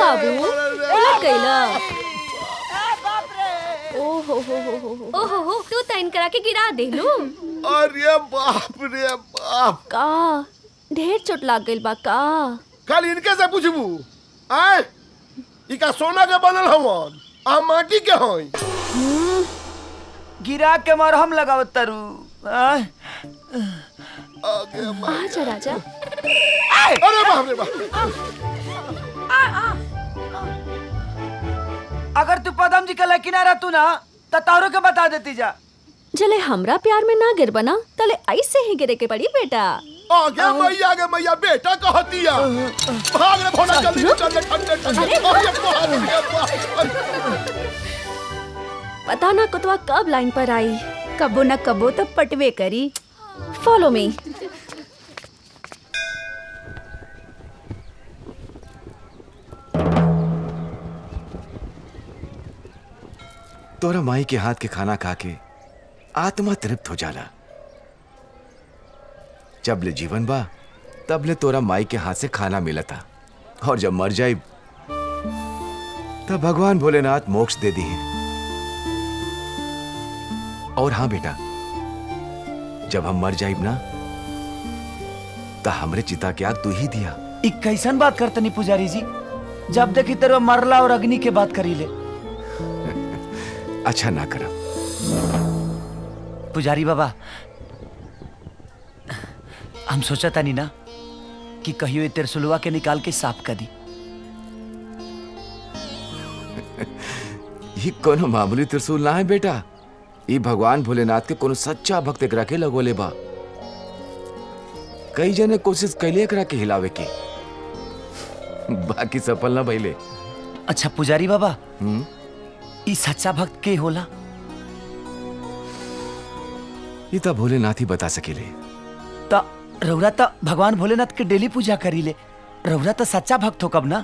बाबू उलट गईला ओहो हो हो हो हो ओहो हो तू तैन करा के गिरा देलू अरे बाप रे बाप का ढेर चोट लाग गइल बा का कल इनके से पूछबू आय इका सोना के बनल हवन आ माटी के हई गिरा के मरहम लगावत तारू आय, आगे बा- आजा राजा अरे बाप रे बाप अगर तू पदम जी के लेकिन आ तू ना तो तारू के बता देती जा जले हमरा प्यार में ना गिर बना तले ऐसे ही गिरे के पड़ी बेटा आगे मैया आगे मैया बेटा कहतिया भाग रे भोला जल्दी रुक। चल रे ठंडे ठंडे अरे अरे बाप रे बाप अरे पता ना कुतवा कब लाइन पर आई कबो न कबो तो पटवे करी फॉलो मी तोरा माई के हाथ के खाना खा के आत्मा तृप्त हो जाला जब ले जीवन बा तब ले तोरा माई के हाथ से खाना मिला था और जब मर जाए तब भगवान भोलेनाथ मोक्ष दे दी है और हाँ बेटा जब हम मर जाइब ना तो हमरे चिता के आग तू ही दिया ई कैसन बात करतनी पुजारी जी जब देखी तेरे मरला और अग्नि के बात करी ले अच्छा ना करब पुजारी बाबा हम सोचा तानी ना कि कहियो ये तिरसुलवा के निकाल के साफ कर दी ये कोनो मामूली त्रिशूल ना है बेटा ये भगवान भोलेनाथ के कोनो सच्चा भक्त एकरा के लगोले बा कई जने कोशिश कैले एकरा के हिलावे की बाकी सफल ना भइले अच्छा पुजारी बाबा हम्म ई सच्चा भक्त के होला ये तो भोलेनाथ ही बता सकेले त रौरा त भगवान भोलेनाथ के डेली पूजा करी ले रौरा त सच्चा भक्त हो कब ना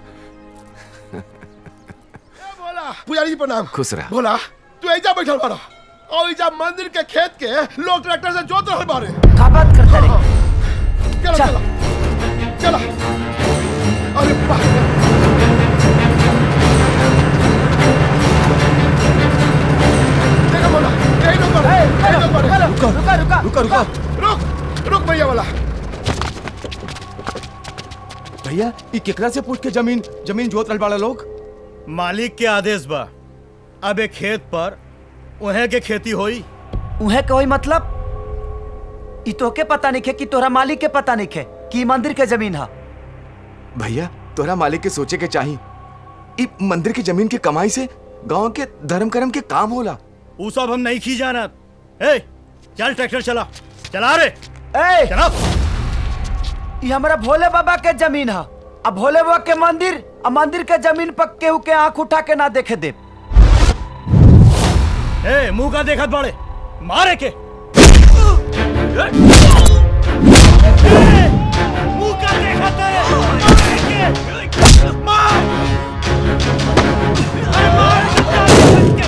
भोला पुजारी जी प्रणाम खुश रह भोला तू ऐजा बैठल बाड़ा और ऐजा मंदिर के खेत के लोग ट्रैक्टर से जोत रहल बारे का बात करता रे चलो चल। चलो चलो अरे बाप रे। देखो भोला यही रुक बाड़ा, यही रुक बाड़ा। रुका रुका रुको रुको रुक रुक भैया वाला भैया ये केकरा से पूछ के जमीन जमीन जोत रहल बाड़ा लोग मालिक के आदेश बा अब एक खेत पर उहे के खेती होई उहे कोई मतलब ई तोके पता नहीं है कि तोरा मालिक के पता नहीं है कि ई मंदिर के जमीन है भैया तोरा मालिक के सोचे के चाही ई मंदिर की जमीन की कमाई से गांव के धर्म कर्म के काम होला ऊ सब हम नहीं खी जानत ए चल ट्रैक्टर चला चला रे ए चला ई हमरा भोले बाबा के जमीन है अब भोले बाबा के मंदिर आ मंदिर के जमीन पर केहू के आंख उठा के ना देखे दे ए मुंह का देखत बाड़े मारे के ए, मुंह का देखत है मारे के मार अरे मार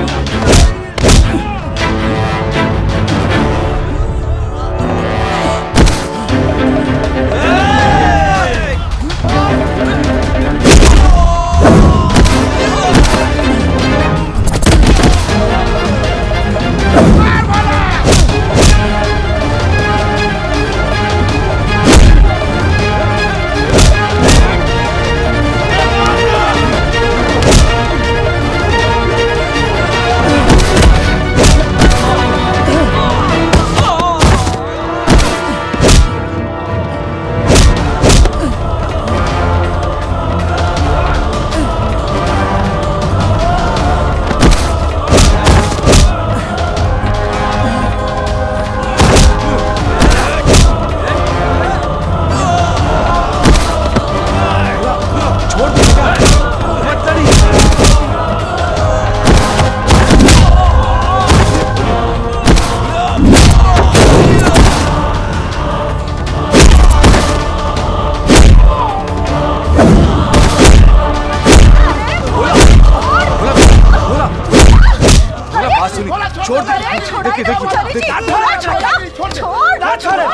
बोला बात सुनी छोड़ दे देखिए देखिए देखिए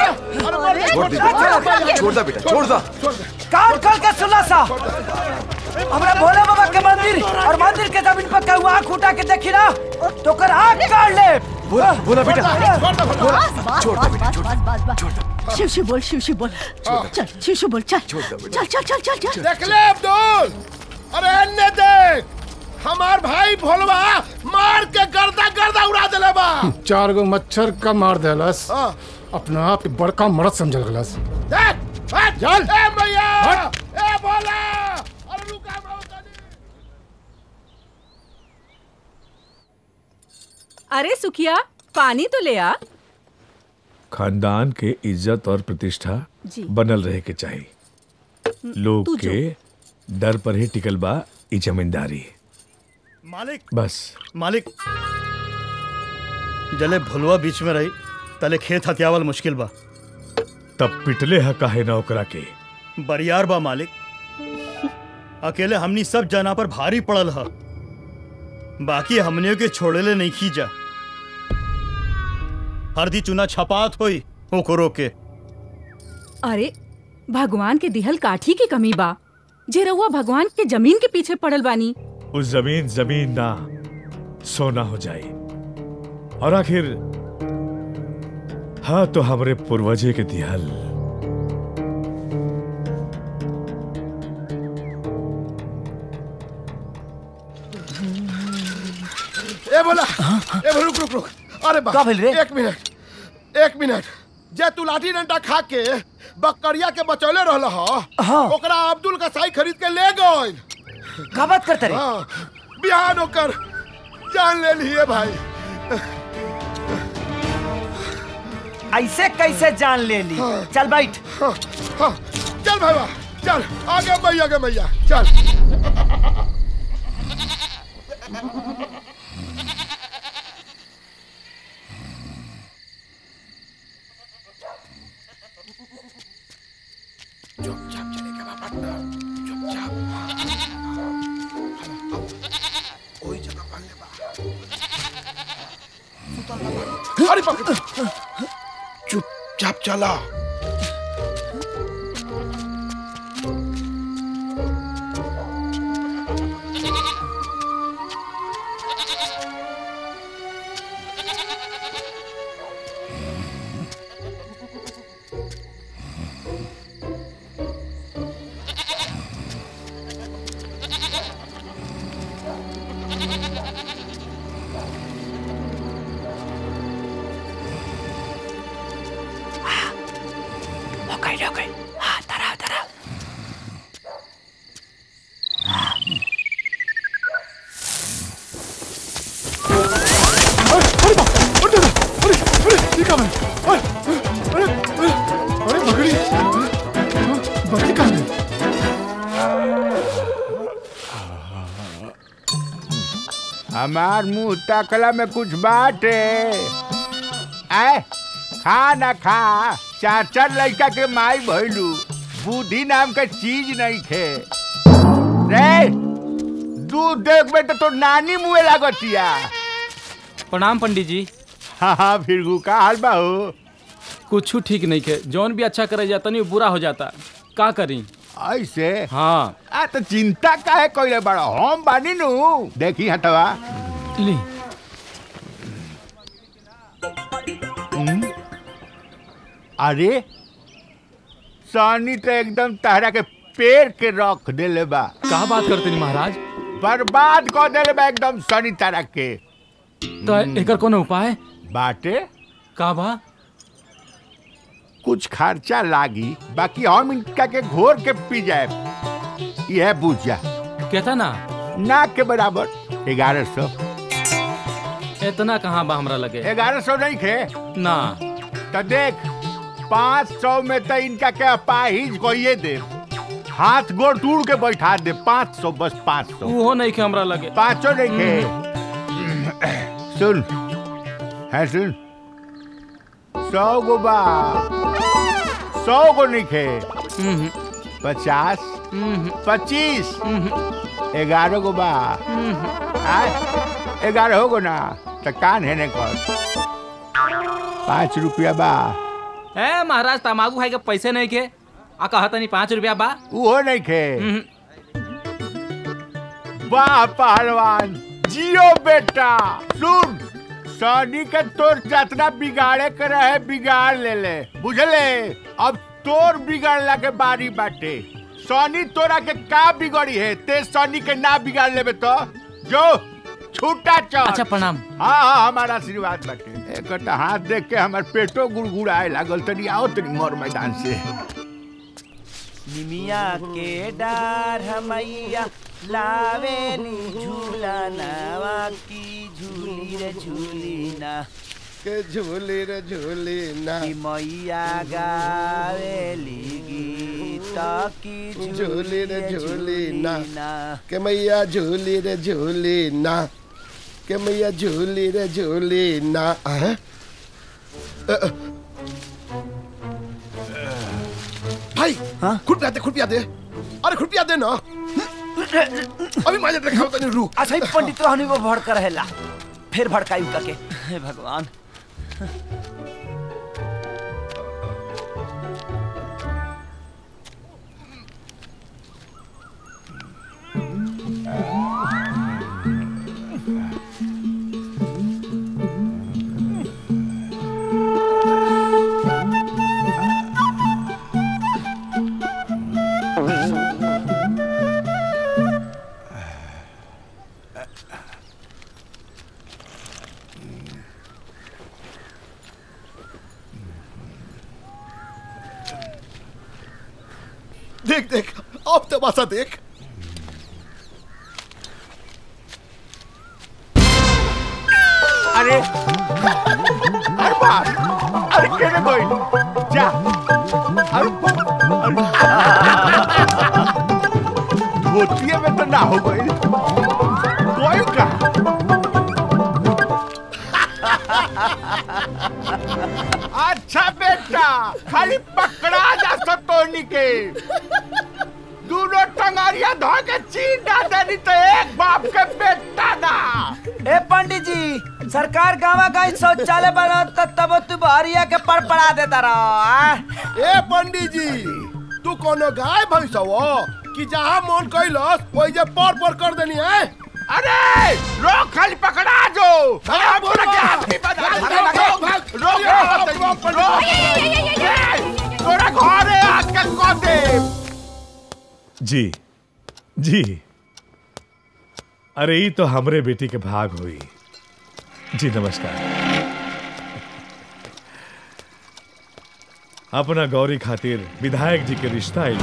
छोड़ दे छोड़ दे बेटा छोड़ दे कान खोल के सुना सा हमरा भोले बाबा के मंदिर और मंदिर के जमीन पर केहू आँख उठा के देखी ना तो कर आँख काट ले बोला बोला बेटा छोड़ दे भोला छोड़ दो बेटा छोड़ दो छोड़ दो शिव शिव बोल शिव शिव बोल चल शिव शिव बोल चल छोड़ दो बेटा। चल चल चल चल चल देख ले अब्दुल अरे अन्य देख हमार भाई भोलवा मार के गर्दा गर्दा उड़ा देले बा चार गो मच्छर का मार देलस हाँ। अपना आप के बड़का मरद समझल गलस देख हट चल। ए मैया ए भोला अरे रुका माओ तनी अरे सुखिया पानी तो ले आ खानदान के इज्जत और प्रतिष्ठा जी। बनल रहे के चाहिए लोग तू जो। के डर पर ही टिकल बा ई जमींदारी मालिक बस मालिक जले भुलवा बीच में रही तले खेत हथियावल मुश्किल बा तब पिटले हा काहे ना ओकरा के बरियार बा मालिक अकेले हमनी सब जना पर भारी पड़ल ह बाकी हमनियों के छोड़ेले नहीं खींचा हरदी चुना छपात होई ओकरो के अरे भगवान के दिहल काठी की कमी बा जे रउआ भगवान के जमीन के पीछे पड़ल बानी उस जमीन जमीन ना सोना हो जाए और आखिर हाँ तो हमरे पूर्वजे के दिहल ए बोला ए बोला, रुक रुक रुक अरे बा का भेल रे? एक मिनट एक मिनट जे तू लाठी डंडा खा के बकरिया के बचौले रहल ह हाँ। ओकरा अब्दुल का साई खरीद के ले गइल का बात करते रे हाँ बिहान ओकर जान ले लिए भाई ऐसे कैसे जान ले ली चल बैठ हाँ, हाँ, चल भाई चल आगे मैया आगे मैया चल अरे बाप रे। चुपचाप चला हो गई हो गई हाँ धरा धरा अरे बकरी बकरी कहाँ गई हमार मुंह तकला में कुछ बात है आए खा ना खा चार चार लड़का के माई भइलू बुद्धि नाम का चीज नहीं खे रे दूध देख बे तो, तो नानी मुँह लागतिया प्रणाम पंडित जी हाँ हाँ फिर का हाल बा हो कुछ ठीक नहीं के जौन भी अच्छा करे जाता नहीं बुरा हो जाता का करी ऐसे हाँ आ तो चिंता काहे कोई बड़ा हम बानी नु देखी हटवा ली अरे सानी तो एकदम तहरा के पेड़ के रख देले बा का बात करते नहीं महाराज बर्बाद कर देले बा एकदम सनी तरह के तो एकर कोनो उपाय बाटे का बा कुछ खर्चा लागी बाकी हम इनका के घोर के पी जाए यह बुझ जा कहता ना ना के बराबर ग्यारह सौ इतना कहाँ बा हमरा लगे ग्यारह सौ नहीं खे ना तो देख पाँच सौ में तो इनका के अपाहिज कोइए दे हाथ गोड़ टूट के बैठा दे पाँच सौ बस पाँच सौ वो नहीं के हमरा लगे पाँचों नहीं खे सुन है सुन सौ गो बा सौ गो नहीं खे हम्म, पचास हम्म, पच्चीस हम्म, ग्यारह गो बा हम्म। आय ग्यारह हो गो ना तो कान है ने कर पाँच रुपया बा ए महाराज तमाकू खाए के पैसे नहीं के आ कहता नहीं पाँच रुपया बा वो नहीं खे हम्म, वाह पहलवान जियो बेटा सुन सनी के तोर जतना बिगाड़े के रहे बिगाड़ ले ले बुझले अब तोर बिगाड़ला के बारी बाटे सनी तोरा के का बिगड़ी है ते सनी के ना बिगाड़ लेबे तो जो छूटा चल अच्छा प्रणाम हाँ हाँ हमारा आशीर्वाद बाटे एक तो हाथ देख के हमार पेटो गुड़गुड़ाए लागल तनी आओ तनी मोर मैदान से निमिया के डार हमैया लावेली झूला नावा की झूली रे झूली ना के झूली रे झूली ना की मैया गावेली गीत की झूली रे झूली ना ना के मैया झूली रे झूली ना के मैया झूली रे झूली ना हैं? अ, अ, भाई खुरपिया दे खुरपिया दे अरे खुरपिया दे ना अभी माजे देखा तनी रुक अच्छा ही पंडित रहनी वो भड़क रहेला फिर भड़काई उका के हे भगवान देख देख अब तमाशा देख अरे अरे बाप अरे केने कोई जा अरे धोतिए में तो ना हो गई कोई का अच्छा बेटा खाली पकड़ा जा सतोनी के दोनों टंगारिया धो के चीन डाल देनी तो एक बाप के बेटा ना ए पंडित जी सरकार गावा गाई शौचालय बनाता तब तू बहरिया के पड़ पड़ा देता रहो ए पंडित जी तू कोनो गाय भैंस हो कि जहाँ मन कैलस वही जे पर पर कर देनी है अरे रोक खाली पकड़ा जो भाग, पूरा भाग, क्या आदमी बना भाग, भाग, भाग, भाग, भाग, रोक ये रोक, रोक, रोक, रोक, रोक, ए, तोरा घर है आज के को दे जी जी अरे ई तो हमरे बेटी के भाग हुई जी नमस्कार अपना गौरी खातिर विधायक जी के रिश्ता आई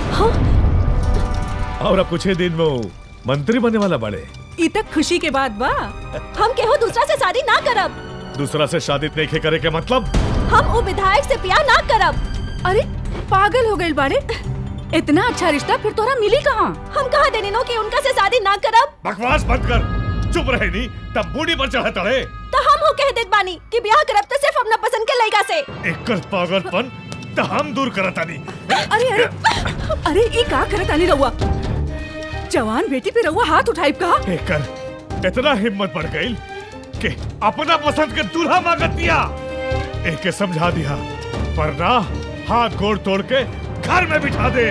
और अब कुछ ही दिन में वो मंत्री बनने वाला बड़े ई तक खुशी के बाद बा हम केहू दूसरा से शादी ना करब दूसरा से शादी नहीं करे के मतलब हम वो विधायक से प्यार ना करब अरे पागल हो गए बाड़े इतना अच्छा रिश्ता फिर तोरा मिली कहाँ हम कहा देनी नो कि उनका से शादी ना करब बकवास बंद कर चुप रहे नहीं तब बूढ़ी पर चढ़े तड़े तो हम हो कह देत बानी कि ब्याह करब तो सिर्फ अपना पसंद के लड़का से एक पागलपन तो हम दूर करता नहीं अरे अरे अरे ई का करत आनी रहुआ जवान बेटी पे रहुआ हाथ उठाई का एकर इतना हिम्मत बढ़ गई कि अपना पसंद के दूल्हा मांगत दिया एक के समझा दिया वरना हाथ गोड़ तोड़ के घर में बिठा दे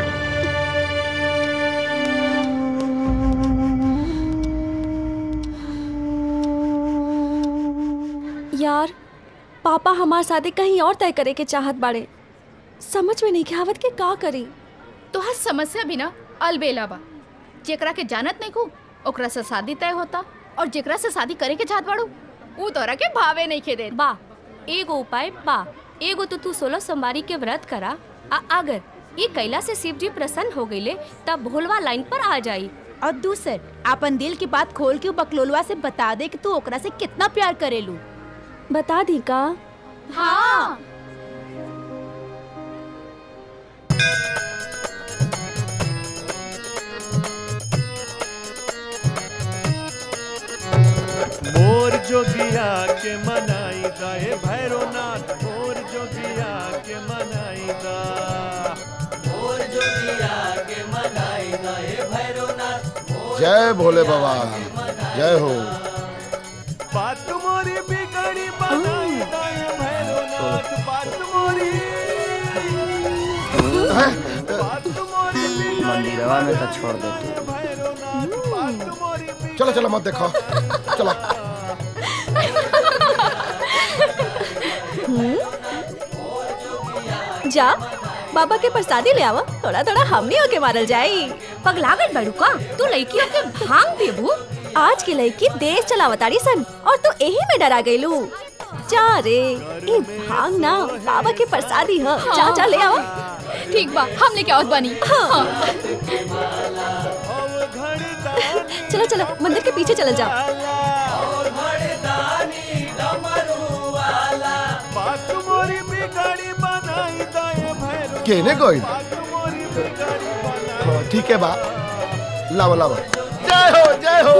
यार पापा हमार शादी कहीं और तय करे के चाहत बाड़े समझ में नहीं के आवत के का करी तोहार समस्या भी ना अलबेला बा जेकरा के जानत नहीं को ओकरा से शादी तय होता और जेकरा से शादी करे के चाहत बाड़ू ऊ तोरा के भावे नहीं खे दे बा एगो उपाय बा एगो तो तू सोलह सोमवारी के व्रत करा आ अगर ये कैला से शिव जी प्रसन्न हो गईले तब भोलवा लाइन पर आ जाई और दूसर अपन दिल की बात खोल के उ बकलोलवा से बता दे कि तू ओकरा से कितना प्यार करेलू बता दी का हाँ मोर जोगिया के मनाई दा हे भैरोनाथ मोर जोगिया के मनाई दा मोर जोगिया के मनाई दा हे भैरवनाथ जय भोले बाबा जय हो बात मोरी बिगड़ी बनाई दा हे भैरोनाथ बात मोरी बात मोरी मंदिरवा में तो छोड़ दे तू भैरोनाथ बात मोरी बिगड़ी चलो चलो मत देखो चलो जा बाबा के प्रसादी ले आवा थोड़ा थोड़ा हमनी होके मारल जाई पगलागत बड़ू का तू लड़की के भांग देबू आज की लड़की देश चलावतारी सन और तू यही में डरा गईलू जा रे ई भांग ना बाबा के प्रसादी ह जा जा ले आवा ठीक बा हम लेके आवत बानी हाँ। चलो चलो मंदिर के पीछे चल जाओ केने कोई हाँ, ठीक है बा लावा लावा जय हो जय हो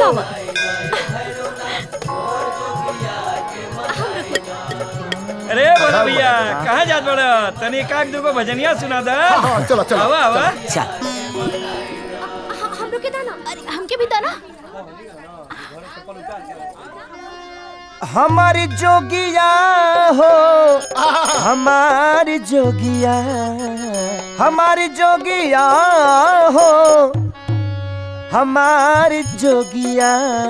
अरे बोला भैया कहाँ जात बड़ा तनी काक दुगो भजनिया सुना दा हाँ, हाँ, चलो, चलो, आवा आवा हम लोग के दाना अरे हमके भी दाना हमारी जोगिया हो हमारी जोगिया हमारी जोगिया हो हमारी जोगिया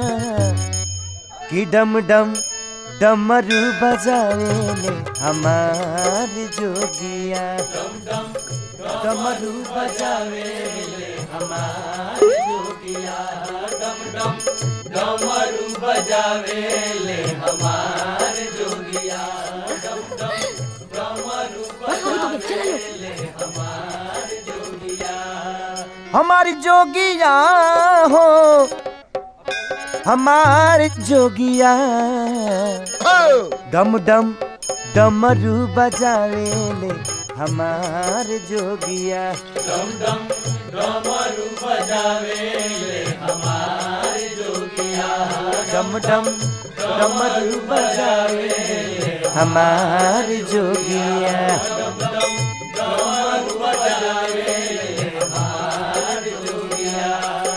कि डम डम डमरू बजावे ले हमारी जोगिया डमरू बजावे ले हमारी जोगिया डम डम डमरू बजावे ले हमारे जोगिया डम डम डमरू बजावे ले हमारे जोगिया हमारी जोगिया हो हमारे जोगिया डम डम डमरू बजावे ले हमारे जोगिया डम डम डमरू बजावे ले हमारे जोगिया डम डम डमरू बजावे ले हमारे जोगिया डम डम डमरू बजावे ले हमारे जोगिया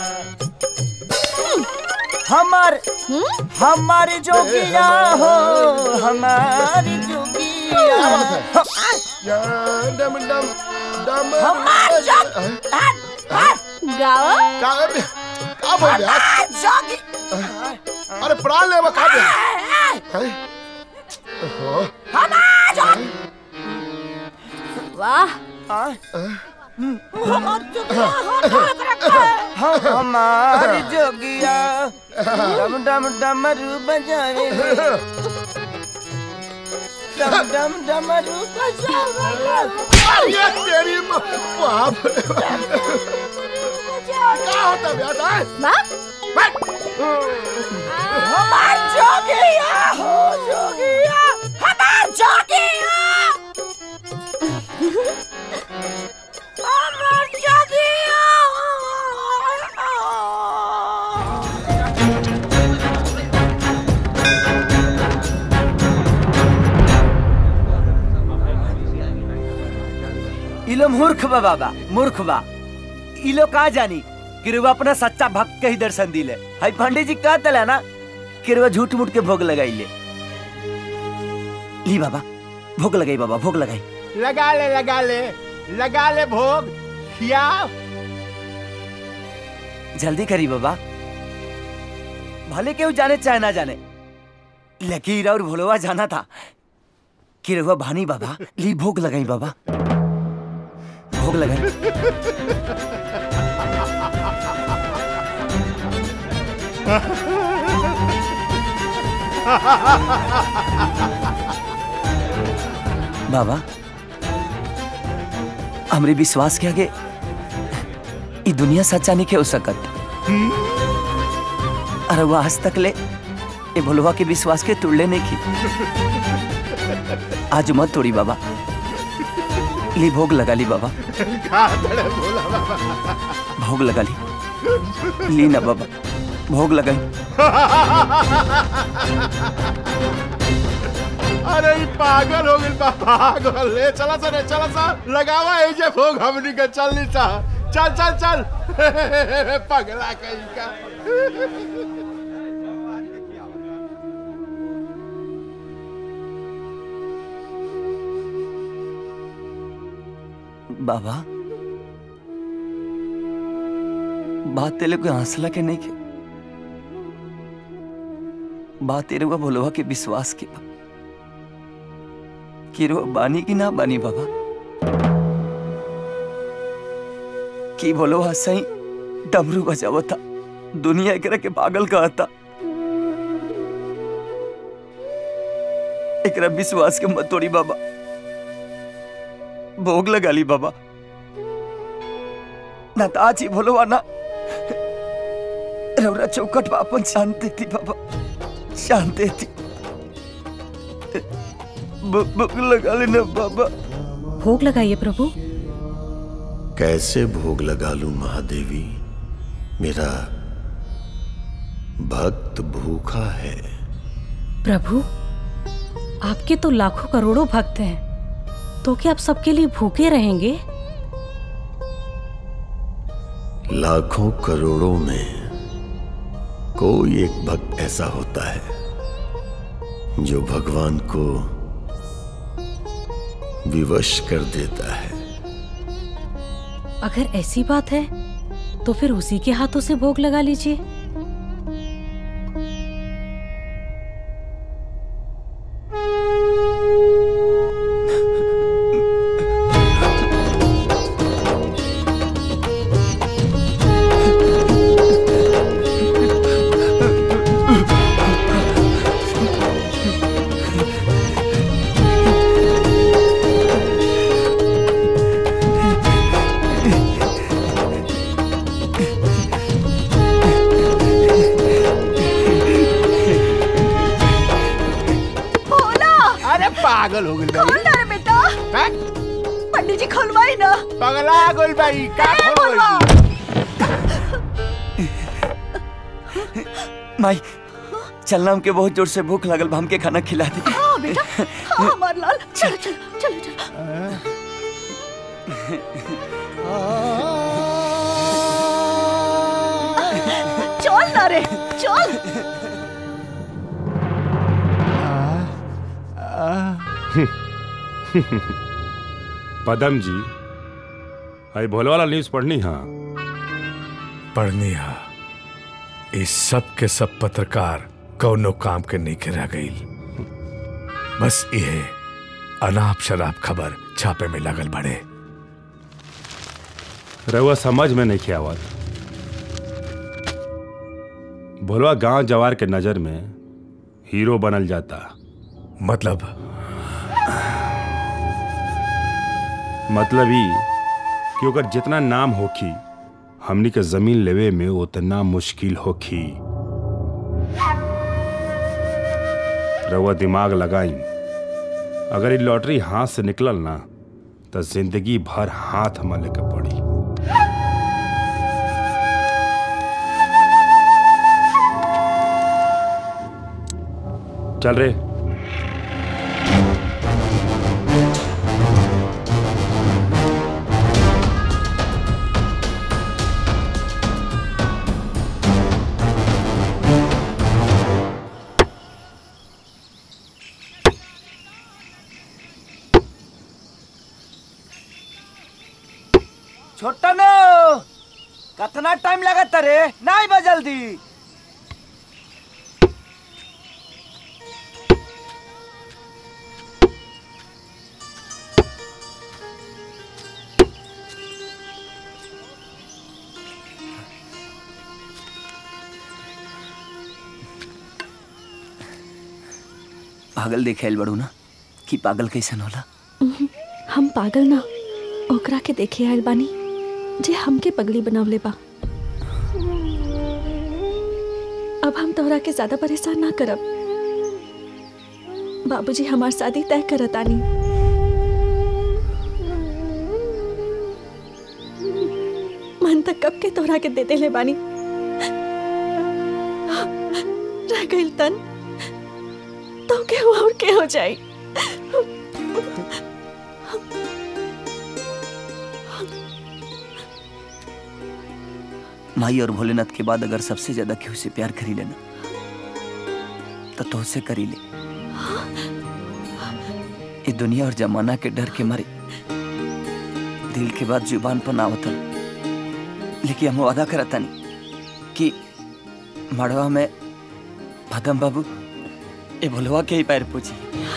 हमार हमारी जोगिया हो हमारी जोगिया या, डम डम डम हमार जोग- गावा का का बोल रहे आप? जोगी अरे प्राण ले वो का बोल हैं? ओहो, वाह हमारी जोगिया डम डम डमरू बजावे डम डम डमरू बजावे ये तेरी माँ बाप रे बाप। क्या होता बेटा हमार जोगिया हो जोगिया हमार जोगिया हमार जोगिया इलो मूर्ख बा बाबा मूर्ख बा इलो का जानी कि रुआ अपना सच्चा भक्त के ही दर्शन दिले हाई पंडित जी कह तला ना कि रुआ झूठ मूठ के भोग लगाई ले ली बाबा भोग लगाई बाबा भोग लगाई लगा ले लगा ले लगा ले भोग खिया जल्दी करी बाबा भले केहू जाने चाहे ना जाने लकीर और भोलवा जाना था कि रहुआ भानी बाबा ली भोग लगाई बाबा भोग लगाई बाबा हमरे विश्वास के आगे ई दुनिया सच्चा नहीं के हो सकत अरे वो आज तक ले ए भोलवा के विश्वास के तुड़ले नहीं की आज मत तोड़ी बाबा ली भोग लगा ली बाबा खा तड़े भोला बाबा भोग लगा ली ली ना बाबा भोग लगाई अरे ई पागल हो गइल बा पागल ले चला सा रे चला सा लगावा ए जे भोग हमनी के चल नी सा चल चल चल पगला कहीं का बाबा बात तेले कोई हंसला के नहीं के बात एरुआ भोलवा के विश्वास के बा कि एरुआ बानी की ना बानी बाबा कि भोलवा सही डमरू बजावता दुनिया एकरा के पागल कहता एकरा विश्वास के मत तोड़ी बाबा भोग लगा ली बाबा ना ताजी भोलवा ना रौरा चौकट पर अपन शांति थी बाबा शांति थी भोग लगा लेना बाबा भोग लगाइए प्रभु कैसे भोग लगा लूं महादेवी मेरा भक्त भूखा है प्रभु आपके तो लाखों करोड़ों भक्त हैं तो क्या आप सबके लिए भूखे रहेंगे लाखों करोड़ों में कोई एक भक्त ऐसा होता है जो भगवान को विवश कर देता है अगर ऐसी बात है तो फिर उसी के हाथों से भोग लगा लीजिए भोला अरे पागल हो गई खोल ना रे बेटा पंडित जी खोलवाई ना पगला गोल भाई का ए, खोल भोलवा माई चलना हमके बहुत जोर से भूख लगल बा हमके खाना खिला दे हाँ बेटा हाँ हमार लाल चलो चलो चलो चलो चल ना रे चल पदम जी आई भोले वाला न्यूज पढ़नी हाँ पढ़नी हा इस सब के सब पत्रकार कौनो काम के नहीं रह गई बस ये अनाप शराब खबर छापे में लगल बड़े रहुआ समझ में नहीं खियावत भोलवा गांव जवार के नजर में हीरो बनल जाता मतलब मतलब ही कि ओकर जितना नाम होखी हमनी के जमीन लेवे में उतना मुश्किल होखी रउआ दिमाग लगाई अगर ये लॉटरी हाथ से निकलल ना तो जिंदगी भर हाथ मले के पड़ी चल रे छोटा नो कितना टाइम लगता रे नहीं बा जल्दी पागल देखे बड़ू ना कि पागल कैसन होला उहुं, हम पागल ना ओकरा के देखे आयल बानी जे हमके पगड़ी बनावले बा अब हम तोहरा के ज्यादा परेशान ना करब बाबूजी हमार शादी तय करतानी मन तक कब के तोहरा के दे देले बानी रह गइल तन तो के और के हो जाई माई और भोलेनाथ के बाद अगर सबसे ज्यादा केहू से प्यार करी लेना तो तुझसे करी ले ये दुनिया और जमाना के डर के मारे दिल के बाद जुबान पर ना होता लेकिन हम वादा करता नहीं कि मड़वा में भदम बाबू ए भोलवा के ही पैर पूछी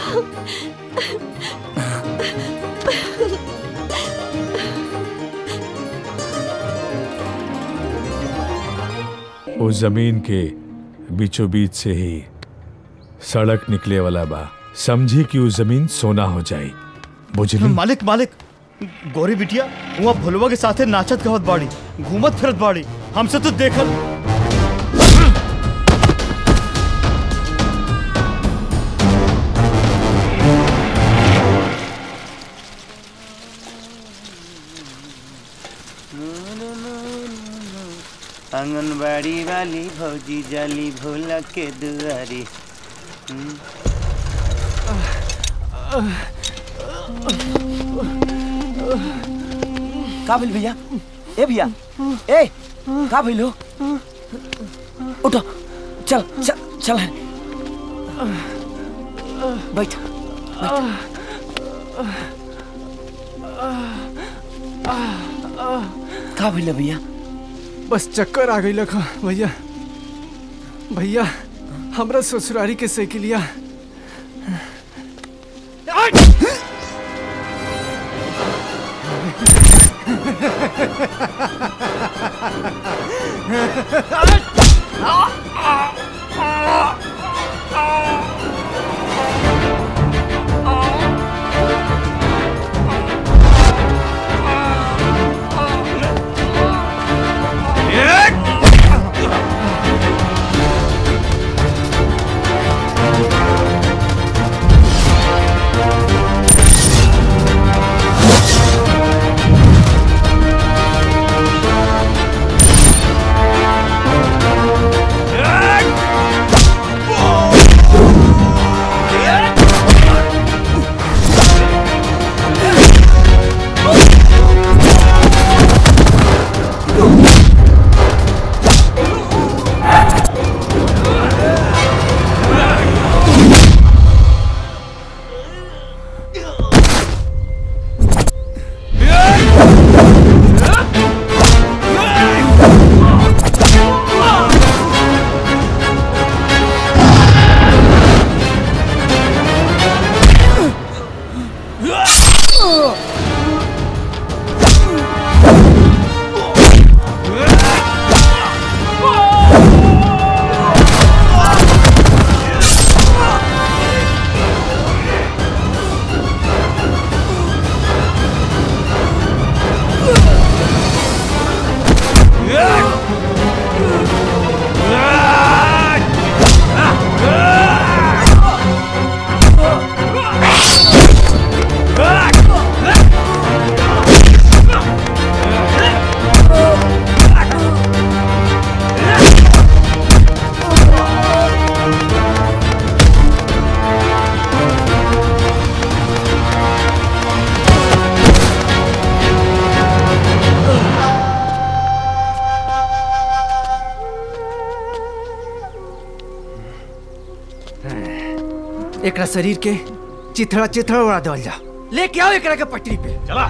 उस जमीन के बीचों बीच से ही सड़क निकले वाला बा समझी कि उस जमीन सोना हो जाए बुझली मालिक मालिक गोरी बिटिया वहाँ भुलवा के साथे नाचत गवत बाड़ी घूमत फिरत बाड़ी हमसे तो देखल आंगनबाड़ी वाली भौजी जाली भोला के दुआरी हम्म। का भइल भैया ए भैया ए का भइल हो उठो चल चल चल बैठ का भइल भैया बस चक्कर आ गई लखा भैया भैया हमरा ससुरारी के साइकिलिया एकरा शरीर के चिथड़ा चिथड़ा उड़ा देवल जा लेके आओ एकरा के पटरी पे चला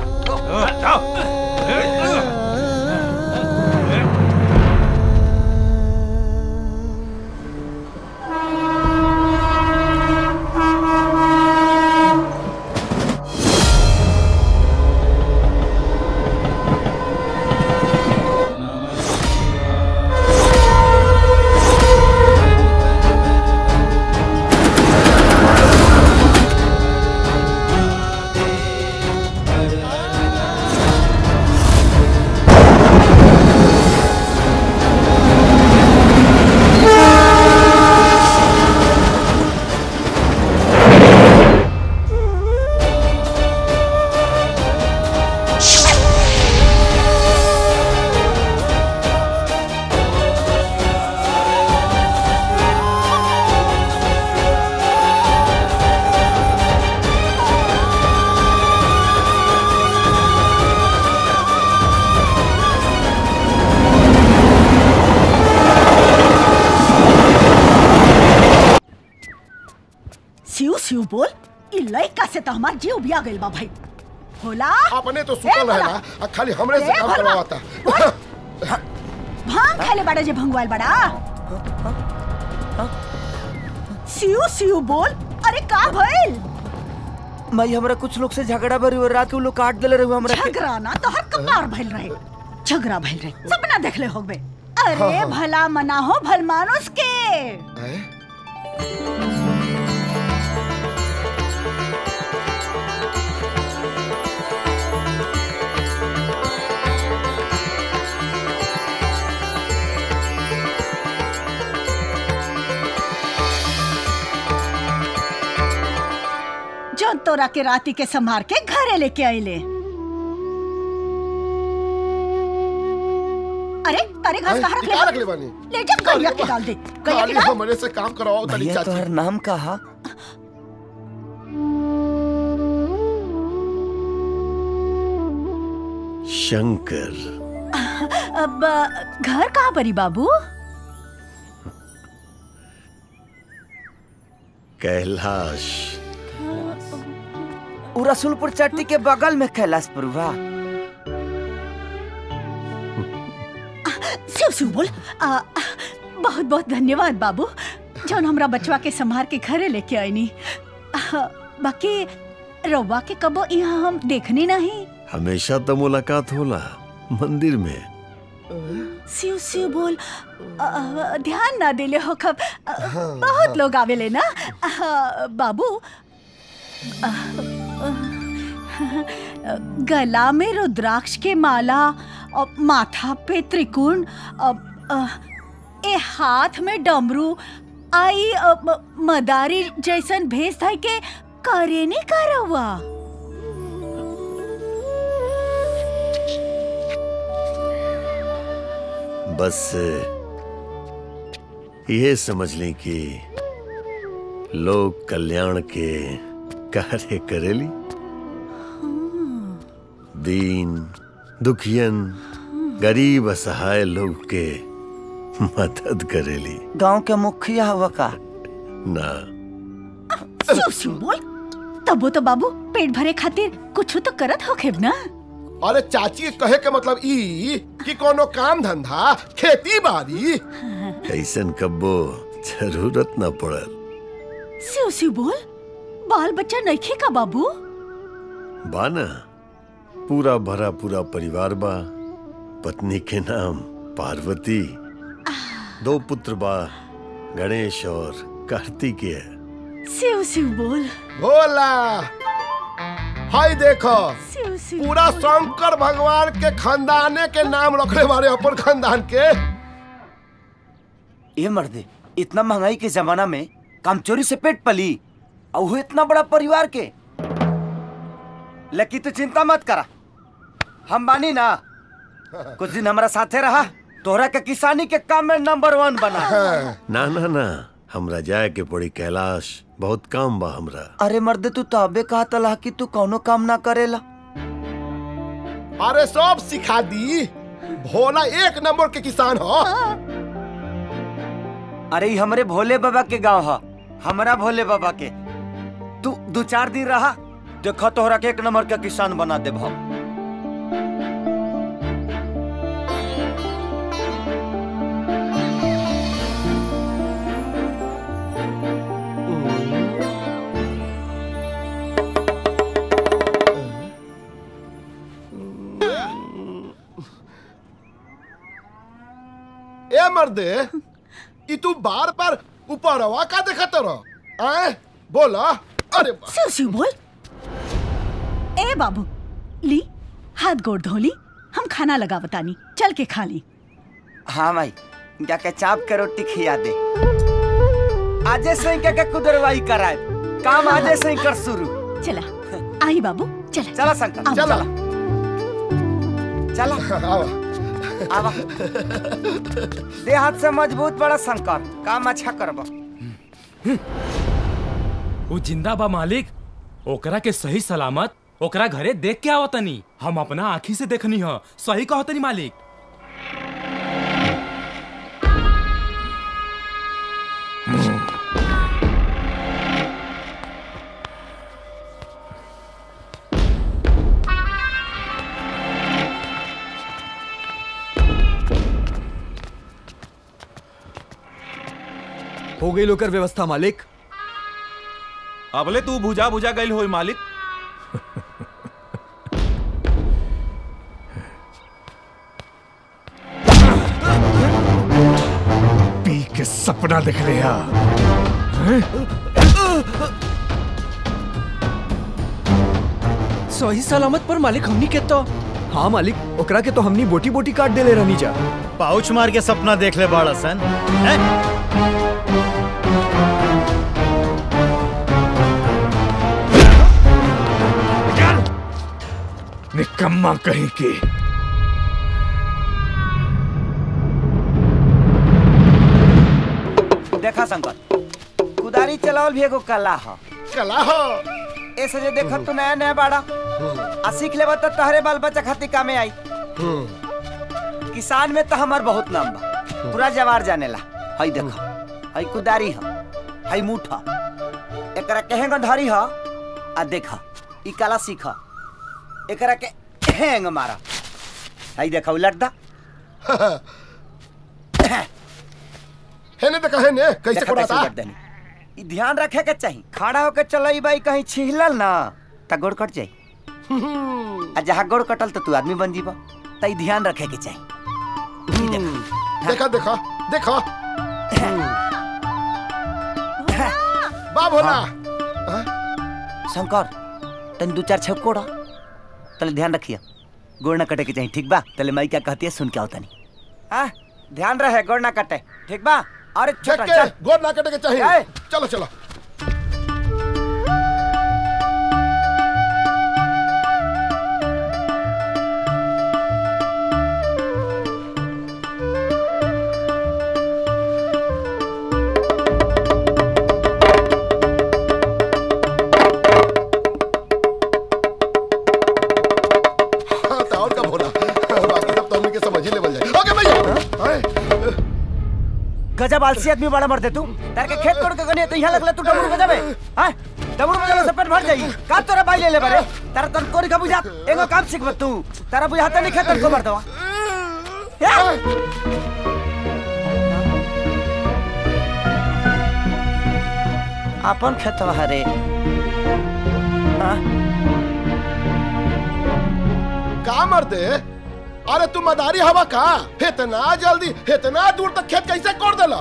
सिउ सिउ बोल ई लइका से तो हमार जीव बिया गइल बा भाई भोला अपने तो ए, सुतल भोला! रहेला आ खाली हमरे से ए, काम भोला! करवाता भांग खाले बड़ा जे भंगवाल बड़ा सियो सियो बोल अरे का भइल माई हमरा कुछ लोग से झगड़ा भरी और रात के उ लोग काट देले रहे हमरा के झगड़ा ना तो हर कपार भइल रहे झगड़ा भइल रहे सपना देखले होबे अरे हाँ, हाँ। भला मना हो भल मानुस के जो तोरा के राती के संभार के घरे लेके आइले अरे अरे घास कहाँ रख ले कहाँ रख ले बानी ले जा गैया के डाल दे गैया खाली के डाल हमरे से काम करवाओ तनी भैया चाची तोहर नाम कहा शंकर अब अ, घर कहाँ परी बाबू कैलाश उ रसूलपुर चट्टी के बगल में कैलाशपुर बा शिव शिव बोल आ, बहुत बहुत धन्यवाद बाबू जौन हमरा बचवा के संभार के घरे लेके आईनी आ, बाकी रउआ के कबो यहाँ हम देखनी नहीं हमेशा तो मुलाकात होला मंदिर में शिव शिव बोल आ, आ, ध्यान ना दिले हो कब आ, बहुत लोग आवेले ना आ, बाबू आ, आ, गला में रुद्राक्ष के माला और माथा पे त्रिकोण अब, आ, ए हाथ में डमरू आई आ, म- मदारी जैसन भेस धाई के करेनी करवा बस ये समझ लें कि लोग कल्याण के कार्य करेली दीन दुखियन गरीब असहाय लोग के मदद करेली गांव के मुखिया हवा का ना शिव शिव बोल तबो तो बाबू पेट भरे खातिर कुछ तो करत होखेब ना अरे चाची के कहे के मतलब ई कि कोनो काम धंधा खेती बाड़ी ऐसन कब्बो जरूरत न पड़ल शिव शिव बोल बाल बच्चा नइखे का बाबू बा ना पूरा भरा पूरा परिवार बा पत्नी के नाम पार्वती दो पुत्र बा गणेश और कार्तिकेय शिव शिव बोल भोला हाय देखो शिव शिव पूरा शंकर भगवान के खानदाने के नाम रखले बारे अपन खानदान के ये मर्दे इतना महंगाई के जमाना में काम चोरी से पेट पली और वो इतना बड़ा परिवार के लेकिन तू चिंता मत करा हम बानी ना कुछ दिन हमारा साथे रहा तोहरा के किसानी के काम में नंबर वन बना ना ना ना हमरा जाए के पड़ी कैलाश बहुत काम बा हमरा अरे मर्दे तू तो अबे कहा तला कि तू कौनो काम ना करेला अरे सब सिखा दी भोला एक नंबर के किसान हो अरे ई हमरे भोले बाबा के गांव है हमरा भोले बाबा के तू दो चार दिन रहा देखो तोहरा के एक नंबर के किसान बना देब हम ए मर्दे ई तू बार बार ऊपरवा का देखत रह आए बोला अरे बा- शिव शिव बोल ए बाबू ली हाथ गोड़ धोली हम खाना लगा बतानी चल के खा ली हाँ भाई जाके चाप के रोटी खिया दे आजे से ही क्या क्या कुदरवाई कराए काम आजे से ही कर शुरू चला आई बाबू चला चला शंकर आओ। चला चला आवा आवा दे हाथ से मजबूत बड़ा शंकर काम अच्छा करबा वो जिंदा बा मालिक ओकरा के सही सलामत ओकरा घरे देख के आवतनी हम अपना आँखी से देखनी ह सही कहतनी मालिक हो गई लोकर व्यवस्था मालिक अबले तू भुजा भुजा गइल होई मालिक पी के सपना देख लिया सही सलामत पर मालिक हमनी के तो हाँ मालिक ओकरा के तो हमनी बोटी बोटी काट देले रहनी जा पाउच मार के सपना देख ले बाड़ा सन हैं? निकम्मा कहीं की देखा शंकर कुदारी चलावल भी एगो कला ह कला हो ऐसे जे देखत तू नया नया बाड़ा आ सीख लेबा त तहरे बाल बच्चा खातिर कामे आई किसान में तो हमार बहुत नाम बा पूरा जवार जानेला हई देखा हई कुदारी ह हई मुठ ह एकरा केहेंग धरी ह आ देखा ई कला सीख एकरा के हेंग मारा हई देखा उलट दा हेने देखा हेने कैसे देखा कोड़ाता उलट देनी ई ध्यान रखे के चाहिए खड़ा होके चलई बाई कहीं छिहलल ना त गोड़ कट जाई आ जहाँ गोड़ कटल तो तू आदमी बन जीबा त ई ध्यान रखे के चाहिए देखा देखा देखा बा भोला शंकर तन दो चार छक कोड़ा तले ध्यान रखिए गोड़ ना कटे के चाहिए ठीक बा तले माई क्या कहती है सुन के आओ तनी हाँ ध्यान रहे गोड़ ना कटे ठीक बा अरे देख छोटा के चल गोद ना कटे के चाहिए ए! चलो चलो हाँ तो और का भोला बाकी सब तो हमने के समझ ही लेवल जाए ओके भैया आए। गजब आलसी आदमी बड़ा मर दे तू तार के खेत कोड़ के गने तो यहाँ लगला तू डमरू बजाबे हां डमरू बजाले से पेट भर जाई का तोरा बाई ले ले बारे तारा तन कोरी का बुझा एगो काम सीख तू तारा बुझाता नहीं खेतन को मर दवा अपन खेतवा हरे हाँ का मर दे अरे तू मदारी हवा का इतना जल्दी इतना दूर तक खेत कैसे कोड़ देला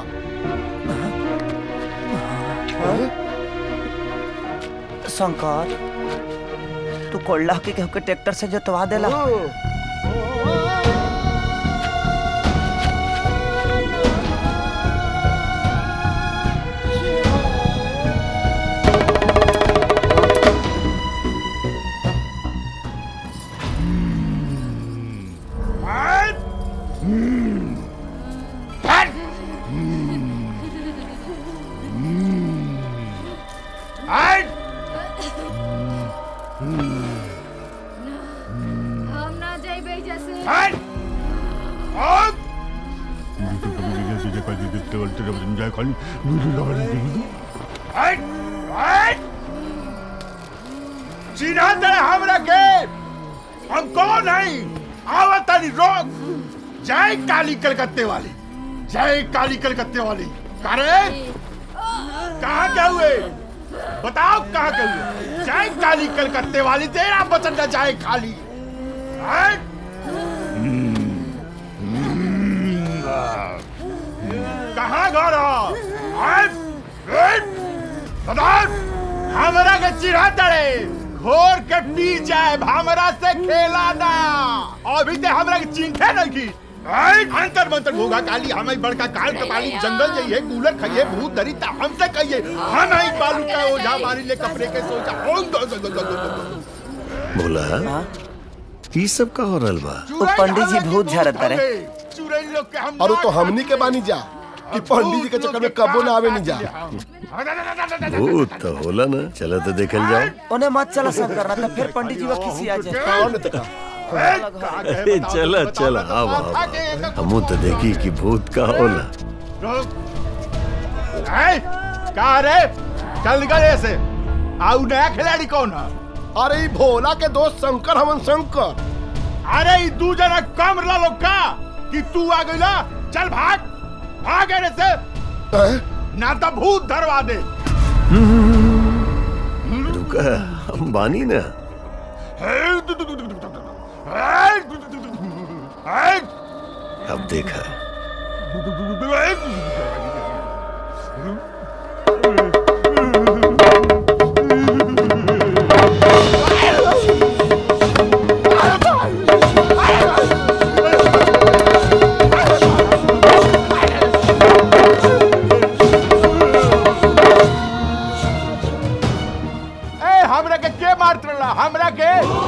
शंकर तू कोल्ला के केहू के ट्रैक्टर से जोतवा देला हम ना जाइबे जैसे चिढ़ा दे हमरा के हम कौन नहीं आवतानी रोक जय काली कलकत्ते वाली जय काली कलकत्ते वाली करे कहाँ क्या हुए बताओ कहाँ क्या हुए जय काली कलकत्ते वाली तेरा बचन न जाए खाली हैं? कहाँ घर हो? हैं? हैं? बताओ हमरा के चिढ़ा तड़े घोर के पी जाए हमरा से खेला ना अभी ते हमरा के चिंखे नहीं की आई, अंतर मंतर भोगा काली हमें बड़का काल कपाली जंगल जाइए कूलर खाइए भूत दरी ता हमसे कहिए हम आई बालू का ओझा मारी ले कपड़े के सोचा ओं दो दो दो दो दो दो भोला ई सब का हो रहल बा वो पंडित जी भूत झरत करे चुरई लोग के हम और तो हमनी के बानी जा कि पंडित जी के चक्कर में कबो ना आवे नहीं जा भूत तो होला ना चलो तो देखल जाओ उन्हें मत चला शंकर ना तो फिर पंडित जी वो किसी आ जाए कौन तका ए, चला चला आव आव हमू तो देखी कि भूत का होला हैं? का रे चल निकल ऐसे आउ नया खिलाड़ी कौन है अरे ई भोला के दोस्त शंकर हमन शंकर अरे ई दू जना कम रला लोग का कि तू आ गइला चल भाग भाग एने से ना तो भूत धरवा दे कह हम बानी ना अब देखा ए हमरा के के मारत रहला हमरा के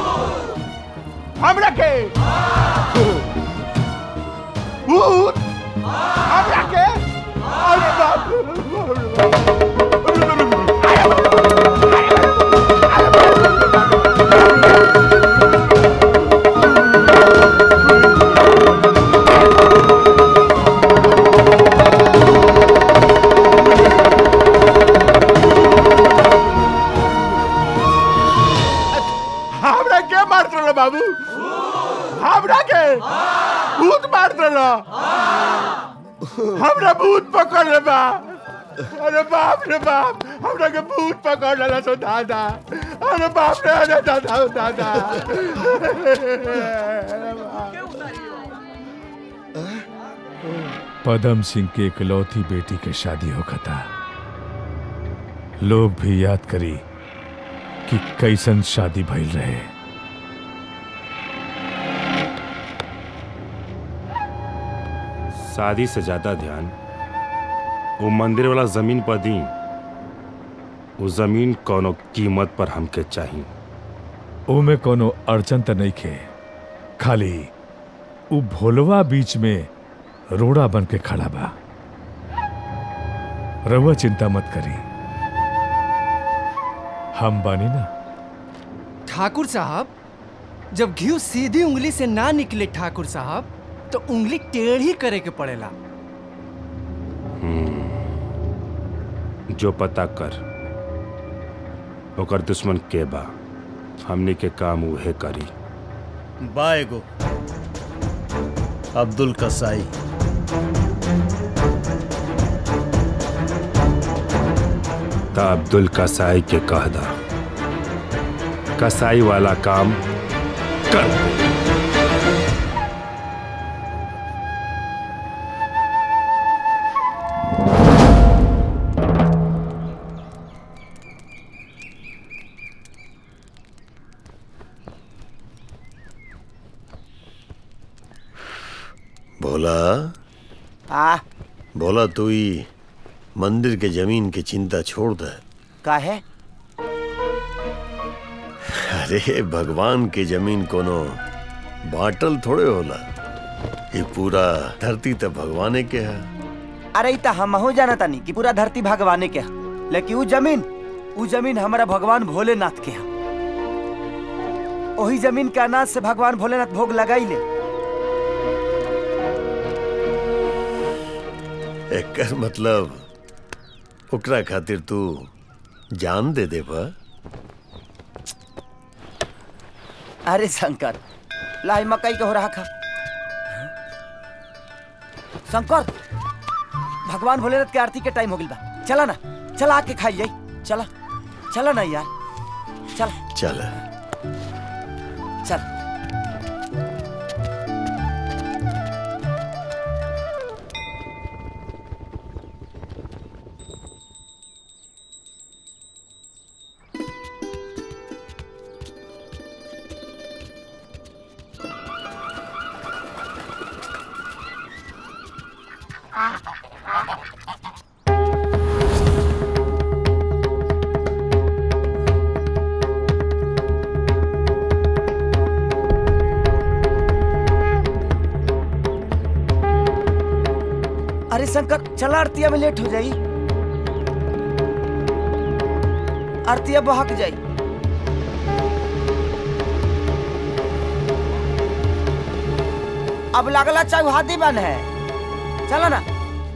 हमरा के भूत हमरा के अरे बाप हमरा के मारत रहला बाबू हमरा के भूत मारत रहला हमरा भूत पकड़ ले बा अरे बाप रे बाप हमरा के भूत पकड़ लेला सो दादा अरे बाप रे अरे दादा ओ दादा पदम सिंह के इकलौती बेटी के शादी होखता लोग भी याद करी कि कैसन शादी भइल रहे शादी से ज्यादा ध्यान वो मंदिर वाला जमीन पर दी वो जमीन कोनो कीमत पर हमके चाहिए ओमे कोनो अड़चन त नहीं खे खाली उ भोलवा बीच में रोड़ा बन के खड़ा बा रहुआ चिंता मत करी हम बानी ना ठाकुर साहब जब घी सीधी उंगली से ना निकले ठाकुर साहब तो उंगली टेढ़ी करे के पड़ेला जो पता कर ओकर दुश्मन के बा हमने के काम उहे करी बाएगो अब्दुल कसाई ता अब्दुल कसाई के कह दा कसाई वाला काम कर दे। भोला आ भोला तू ही मंदिर के जमीन की चिंता छोड़ दे का है अरे भगवान के जमीन कोनो बाटल थोड़े होला ये पूरा धरती तो भगवाने के है अरे ई त हमहू जाना तानी कि पूरा धरती भगवाने के है लेकिन उ जमीन उ जमीन हमारा भगवान भोलेनाथ के है वही जमीन के अनाज से भगवान भोलेनाथ भोग लगाई ले एकर मतलब ओकरा खातिर तू जान दे दे बा अरे शंकर लाई मकई के हो रहा खा शंकर भगवान भोलेनाथ के आरती के टाइम हो गइल बा चला ना चला आके खाई जाई चला चला ना यार चल चल चल अरे शंकर चला आरतिया में लेट हो जाई आरतिया बहक जाई अब लगला चौहादी बन है चलो ना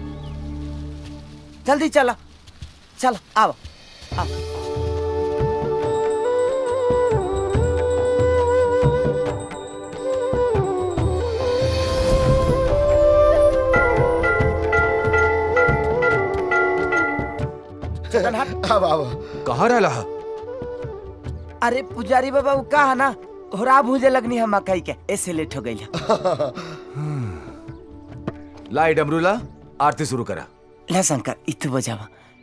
जल्दी चला चल आओ आओ अब अब कहाँ रहला अरे पुजारी बाबा वो का है ना होरा भूजे लगनी है मकई के ऐसे लेट हो गई लाई डमरूला आरती शुरू करा ला शंकर इतु बजावा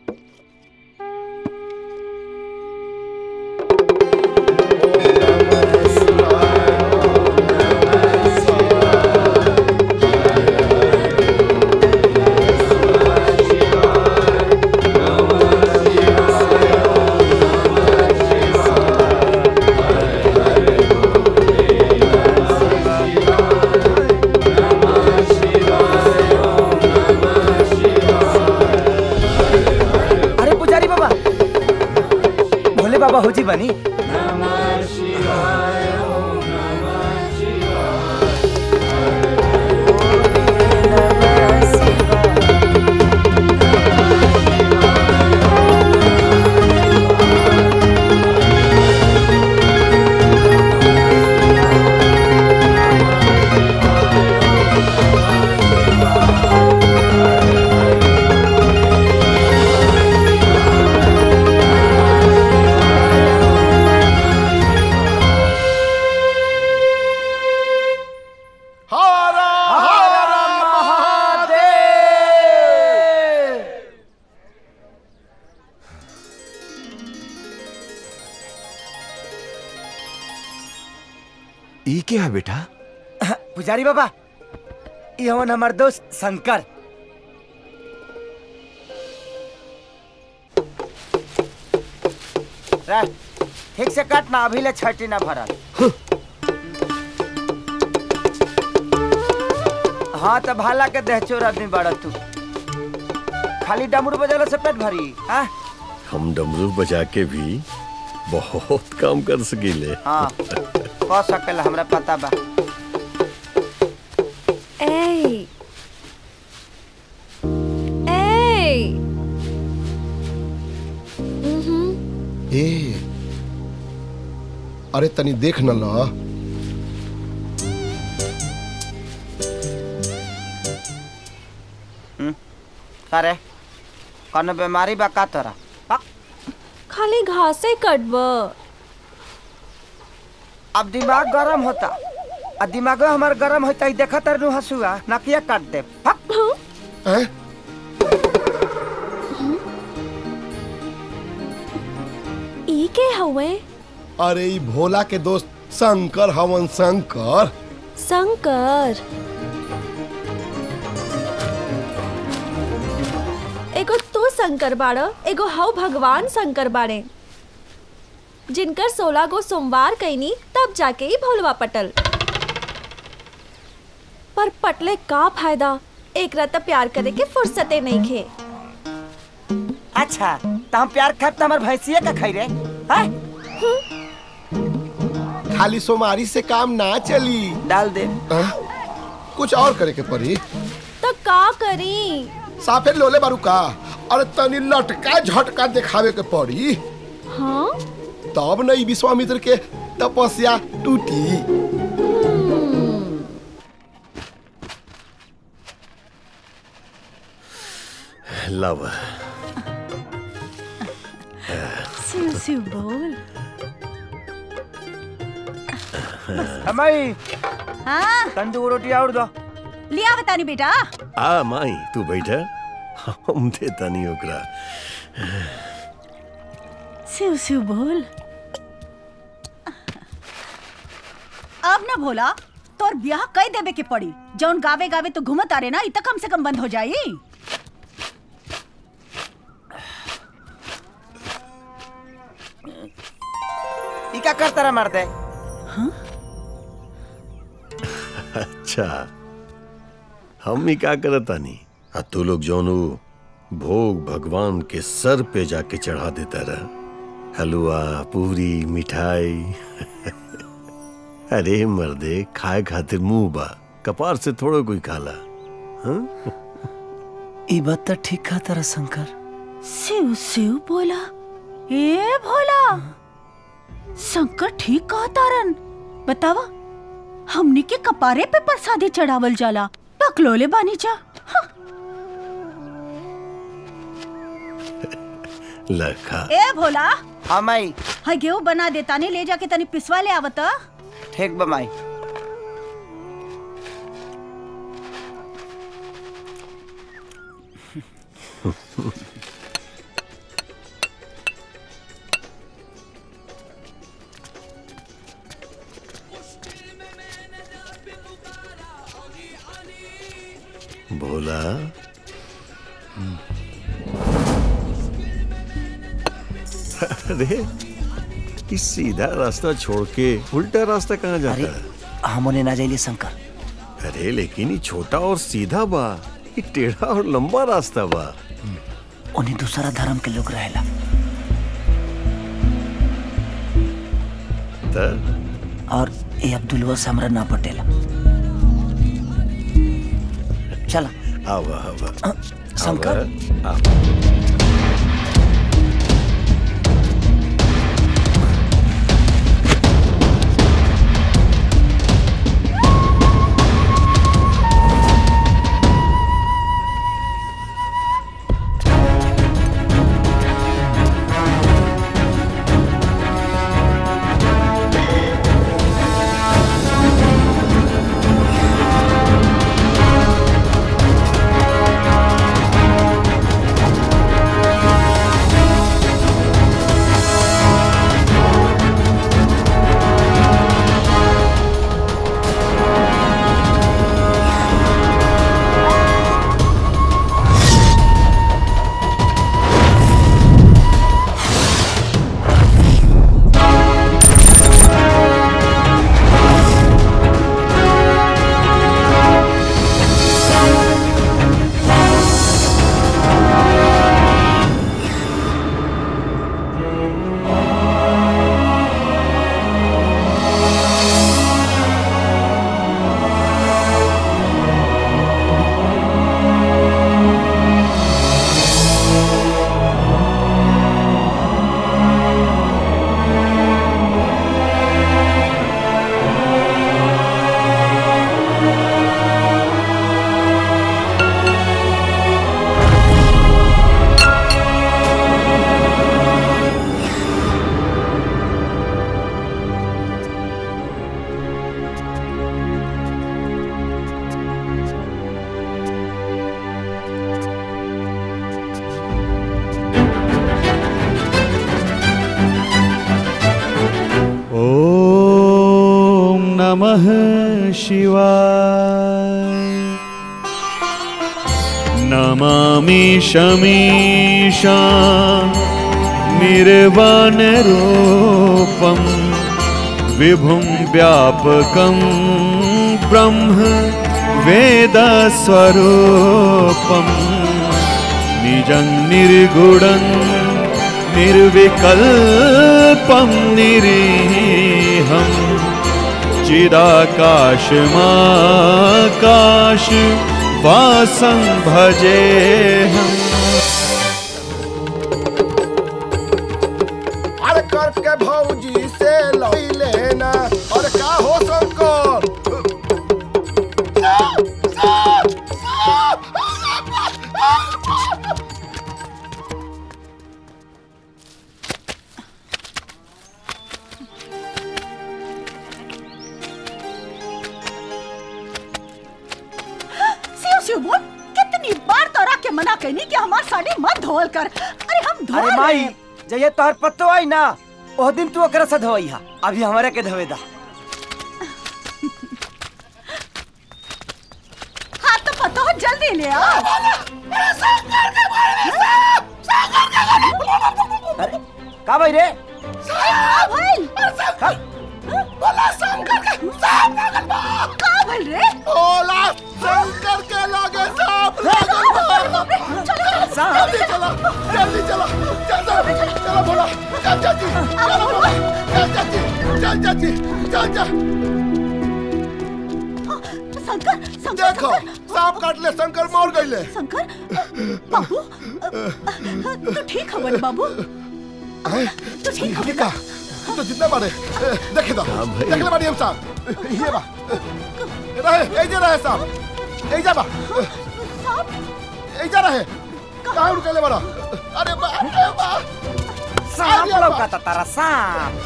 अरे पुजारी बाबा भोले बाबा हो जी बनी हरा हरा महादेव ई क्या है बेटा पुजारी बाबा ये हवन हमार दोस्त शंकर रे, ठीक से काट ना अभी ले छठी ना भरल हाँ तो भाला के देह चोर आदमी बड़ा तू खाली डमरू बजाला से पेट भरी हाँ हम डमरू बजा के भी बहुत काम कर सकीले हाँ कह सकेला हमरा पता बा ए ए ए अरे तनी देख न ला अरे कौनो बीमारी बा का तोरा खाली घासे कटब अब दिमाग गरम होता आ दिमाग हमार गरम होता देखा तर नु हसुआ नकिया काट दे फक ई के हवे अरे ई भोला के दोस्त शंकर हवन शंकर शंकर एगो तू शंकर बाड़ एगो हव भगवान शंकर बाड़े जिनकर सोलह गो सोमवार कैनी तब जाके ही भोलवा पटल पर पटले का फायदा एक रात प्यार करे के फुर्सते नहीं खे अच्छा तो हम प्यार खाब तो हमार भैंसिया का खाई रे हाँ? खाली सोमारी से काम ना चली डाल दे कुछ और करे के पड़ी तो का करी साफे लोले बारू का अरे तनी लटका झटका दिखावे के पड़ी हाँ तब नहीं विश्वामित्र के तपस्या टूटी लव शिव शिव बोल हमारी हाँ तंदूर रोटी और दो लिया बतानी बेटा आ माई तू बैठा हम देता नहीं ओकरा शिव शिव बोल अब ना भोला तोर ब्याह कई देवे के पड़ी जौन गावे गावे तो घूमत आ रे ना इ त कम से कम बंद हो जाई ई का करता रहा मार दे अच्छा हम ही का करता नहीं आ तू लोग जौन उ भोग भगवान के सर पे जाके चढ़ा देता रहा हलवा पूरी मिठाई अरे मर्दे खाए खातिर मुंह बा कपार से थोड़ो कोई खाला हाँ? ई बात तो ठीक कहा तारा शंकर शिव शिव बोला ए भोला शंकर ठीक कहा तारन बतावा हमनी के कपारे पे प्रसादी चढ़ावल जाला पकलोले बानी जा लखा ए भोला हाँ माई हाँ गेहूं बना देता नहीं ले जाके तनी पिसवा ले आवत ठीक बा माई भोला अरे इस सीधा रास्ता छोड़ के उल्टा रास्ता कहाँ जाता है हम उन्हें ना जाइए शंकर अरे लेकिन ये छोटा और सीधा बा ये टेढ़ा और लंबा रास्ता बा उन्हें दूसरा धर्म के लोग रहेला त और ये अब्दुलवा से हमरा ना पटेला चला आवा आवा शंकर आवा, आवा। ॐ नमः शिवाय नमामि शमीशा निर्वाणरूपं विभुं व्यापकं ब्रह्म वेदस्वरूपं निजं निर्गुणं निर्विकल्पं निरीहं चिदाकाशमाकाश वासं भजेऽहम् अरे करके भौजी से लई लेना और का हो शंकर शिव शिव बोल कितनी बार तोरा के मना कहनी कि हमार साड़ी मत धोल कर अरे हम धो अरे माई जय तोहर पत्तो आई ना ओह दिन तू ओकरा से धोई हा अभी हमारे के धोवे दा हाँ तो पता हो जल्दी ले आ अरे का भाई रे का भइल बोला शंकर के सांप लागल बा का भइल रे बोला शंकर के लगे सांप लागल बा जल्दी चलो जल्दी चलो चल चल चलो बोला चल चाची चलो बोला चल चाची चल चाची चल चल शंकर शंकर देखो सांप काट ले शंकर मर गईले शंकर बाबू तू ठीक है बड़े बाबू तू ठीक है का तो जितना बारे देखे दो देख ले बारी हम साहब ये बा रहे ए जे रहे साहब ए जा बा ए जा रहे कहां रुकले बड़ा अरे बा अरे बा सांप लौका तारा सांप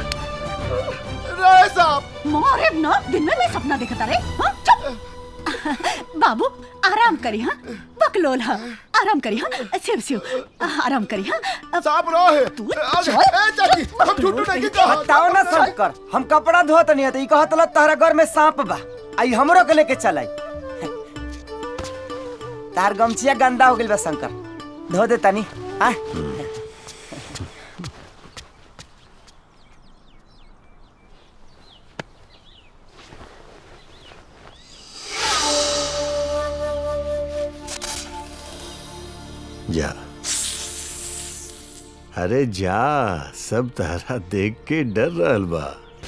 रे सांप मोरे न दिन में मैं सपना देखता रे हाँ, चुप बाबू आराम करी हाँ बकलोल हाँ आराम करी हाँ शिव शिव आराम करी हाँ सांप रहा है तू अरे, चल ए, चाची हम झूठू नहीं कहा बताओ ना शंकर हम कपड़ा धोत नहीं हते ई कहत ला तहरा घर में सांप बा आई हमरो के लेके चलाई तार गमछिया गंदा हो गेल बा शंकर धो दे तनी आ जा अरे जा सब तारा देख के डर रहल बा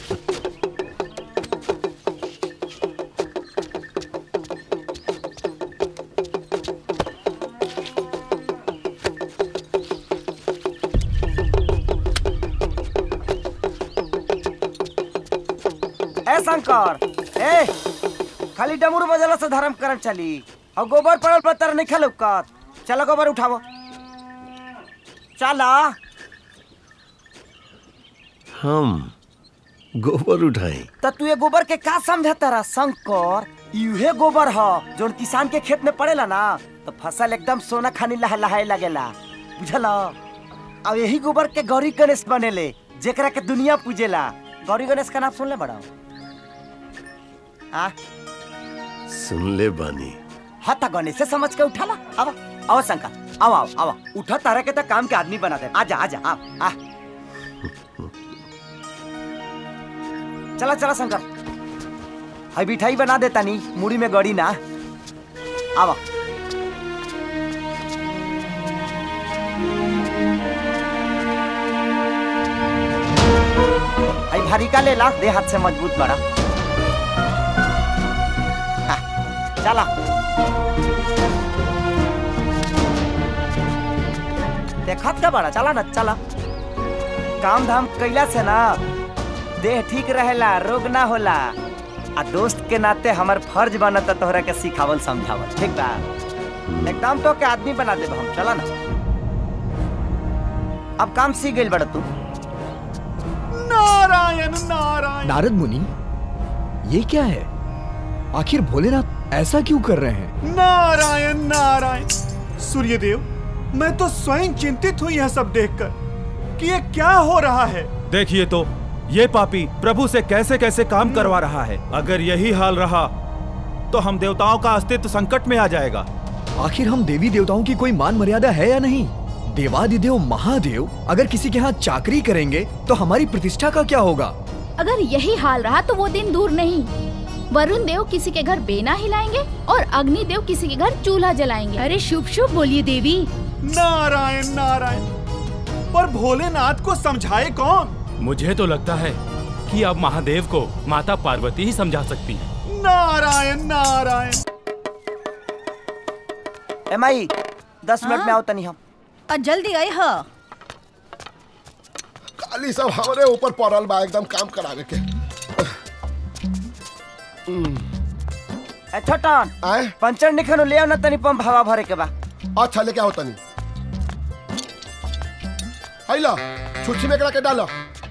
ए शंकर ए खाली डमरू बजला से धर्म करम चली और गोबर पड़ल पर तर नहीं खेल चलो गोबर उठावो चला हम गोबर उठाई तो तू ये गोबर के का समझ तारा शंकर यूहे गोबर ह जोन किसान के खेत में पड़ेला ना तो फसल एकदम सोना खानी लह लहाए लगेला बुझल अब यही गोबर के गौरी गणेश बनेले जेकरा के दुनिया पूजेला गौरी गणेश का नाम सुन ले बड़ा आ सुन ले बानी हाँ ता गणेश से समझ के उठा ला आवा आओ शंकर आओ आओ आओ उठा तारा के तो काम के आदमी बना दे आजा आजा आ आ चला चला शंकर हाई मिठाई बना देता नी मुड़ी में गड़ी ना आवा हाई भारी का ले ला दे हाथ से मजबूत बड़ा हाँ, चला देखत का बड़ा चला ना चला काम धाम कैला से ना देह ठीक रहेला रोग ना होला आ दोस्त के नाते हमार फर्ज बनता तोहरा के सिखावल समझावल ठीक बा एकदम तो के आदमी बना देब हम चला ना अब काम सीख गइल बड़ा तू नारायण नारायण नारद मुनि ये क्या है आखिर भोलेनाथ ऐसा क्यों कर रहे हैं नारायण नारायण सूर्यदेव मैं तो स्वयं चिंतित हूँ यह सब देखकर कि ये क्या हो रहा है देखिए तो ये पापी प्रभु से कैसे कैसे काम करवा रहा है अगर यही हाल रहा तो हम देवताओं का अस्तित्व संकट में आ जाएगा आखिर हम देवी देवताओं की कोई मान मर्यादा है या नहीं देवादिदेव महादेव अगर किसी के यहाँ चाकरी करेंगे तो हमारी प्रतिष्ठा का क्या होगा अगर यही हाल रहा तो वो दिन दूर नहीं वरुण देव किसी के घर बेना हिलाएंगे और अग्नि देव किसी के घर चूल्हा जलाएंगे अरे शुभ शुभ बोलिए देवी नारायण नारायण पर भोलेनाथ को समझाए कौन मुझे तो लगता है कि अब महादेव को माता पार्वती ही समझा सकती है नारायण नारायण ए माई दस मिनट में आओ तनी हम आ, जल्दी आई ह खाली सब हमरे ऊपर पड़ल बा एकदम काम करावे के ए छोटन पंचर निखनो ले आओ ना तनी पंप हवा भरे के बा अच्छा लेके आओ तनी आइला छुच्छी में करा के डालो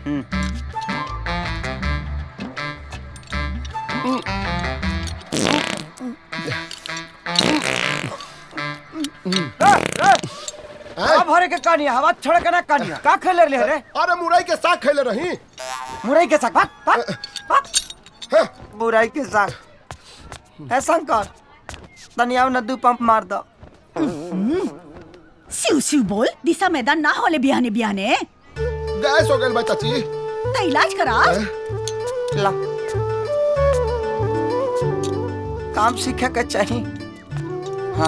हवा भरे के कहानी हवा छोड़ के ना कहानी का खेले रहे रे अरे मुरई के साग खेले रही मुरई के साग भाग भाग भाग मुरई के साग ए शंकर तनी आओ ना दू पंप मार दो सिउ सिउ बोल दिशा मैदान ना होले बिहाने बिहाने गैस हो गइल बा चाची तो इलाज करा ला काम सीखे के चाहिए हाँ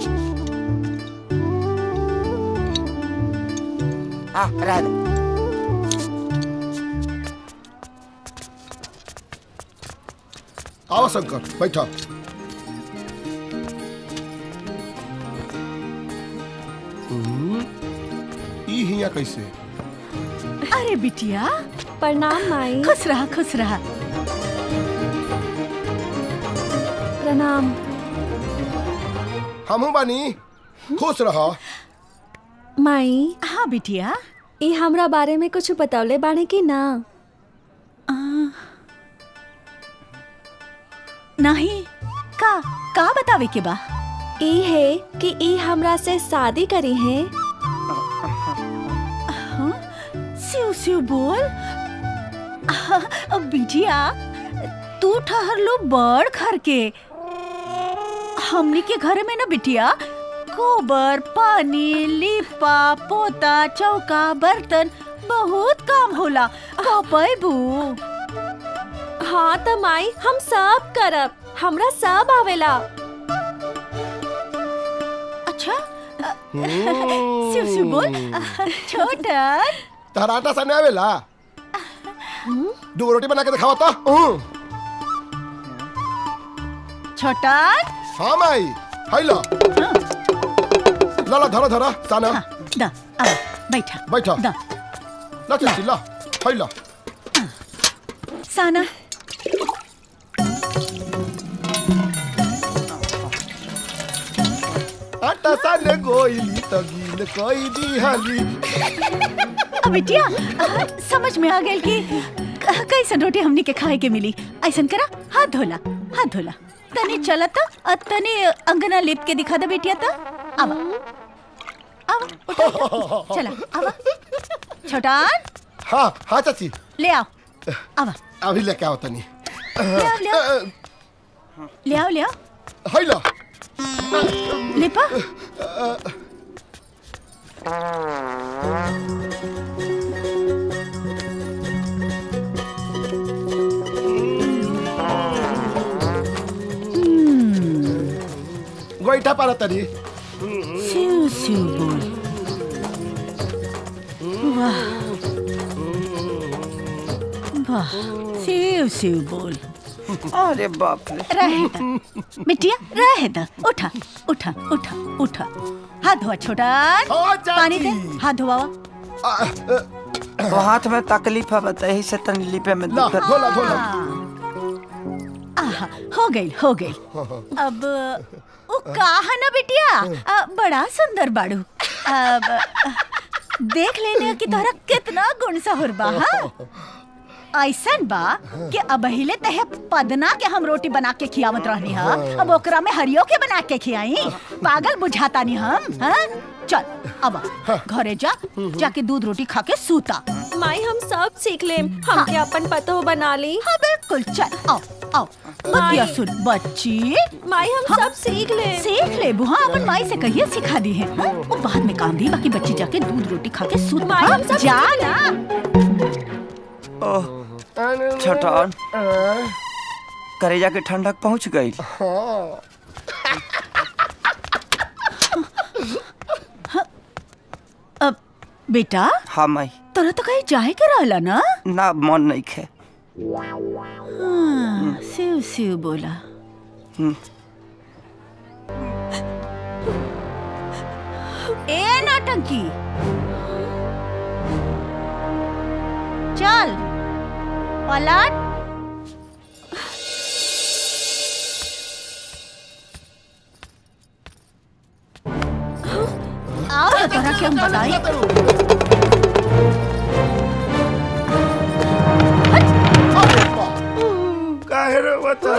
हाँ रह दे आओ शंकर बैठा हम्म, ई हिया कैसे अरे बिटिया प्रणाम माई खुश रहा खुश रहा प्रणाम हमहू बानी खुश रहा माई हाँ बिटिया ई हमरा बारे में कुछ बतौले बाड़े कि ना नहीं का का बतावे के बा ई है कि ई हमरा से शादी करी है हाँ? सिउ सिउ बोल अब बिटिया तू ठहर लो बड़ घर के हमनी के घर में ना बिटिया गोबर पानी लिपा पोता चौका बर्तन बहुत काम होला कपैबू हाँ त माई हम सब करब हमरा सब आवेला अच्छा सिउ सिउ बोल छोटन तहराटा सने आवेला दो रोटी बना के दिखावा तो छोटन हाँ माई हाई ला ला ला धरा धरा साना दा आ बैठा बैठा दा ला चल ला हाई ला साना आटा साने गोइली तगीन कोई दी हाली अब बिटिया आ, समझ में आ गेल कि क- कैसन रोटी हमनी के खाए के मिली ऐसन करा हाथ धोला हाथ धोला तनी चला त और तनी अंगना लिप के दिखा दे बिटिया त आवा आवा उठा, उठा, चला आवा छोटान हाँ हाँ चाची ले आओ आवा अभी लेके आओ तनी ले आओ ले आओ ले आओ ले आओ हाई ला लिपा गोईठा पारा तनी सिउ सिउ बोल वाह वाह सिउ सिउ बोल अरे बाप रे रहे दा बिटिया रहे दा उठा उठा उठा उठा हाथ धोआ छोटा पानी दे हाथ धोवा तो हाथ में तकलीफ है बता यही से तनी लिपे में ला दिक्कत धोला धोला आहा हो गई हो गई अब वो कहा ना बिटिया अ, बड़ा सुंदर बाड़ू अब अ, देख लेने कि तोहरा कितना गुण सहुर बा हाँ? ऐसन बा कि अब हिले तहे पदना के हम रोटी बना के खियावत रहनी हा अब ओकरा में हरियो के बना के खियाई पागल बुझाता नहीं हम हाँ? चल अब घरे जा जाके दूध रोटी खा के सूता माई हम सब सीख लेम हमके अपन पतो बना ली हाँ बिल्कुल चल आओ आओ बतिया सुन बच्ची माई हम सब सीख ले सीख ले बुआ अपन माई से कहिए सिखा दी है हाँ? वो बाद में काम दी बाकी बच्ची जाके दूध रोटी खा के सूत माई, हाँ? हम सब जा सीख ना ओह छोटन करेजा के ठंडक पहुंच गई अब बेटा हाँ माई तोरा तो कहीं जाए के रहला ना ना मन नहीं खे हाँ, सिव सिव बोला हम्म। ए नौटंकी चल पलट आओ तो तोरा के हम बताई काहे रे बता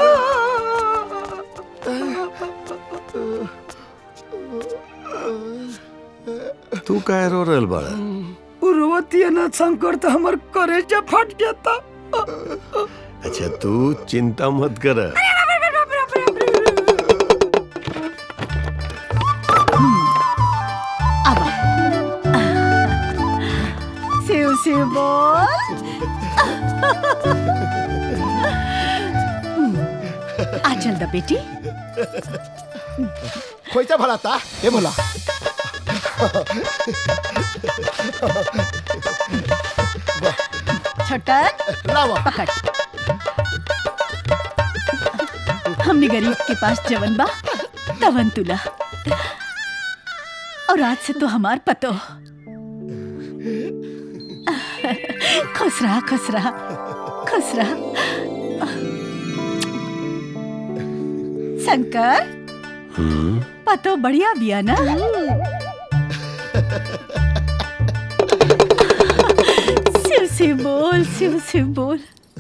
तू काहे रो रहल बाड़ा उर्वती ना शंकर तो हमार करेजा फट जाता अच्छा तू चिंता मत कर सिव सिव बोल आ चल द बेटी खोईचा भला ता हे भला छोटन लावा पकड़ हमने गरीब के पास जवन बा तवन तुला और आज से तो हमार पतो खुश रहा खुश रहा खुश रहा शंकर पतो बढ़िया बिया ना शिव बोल शिव शिव बोल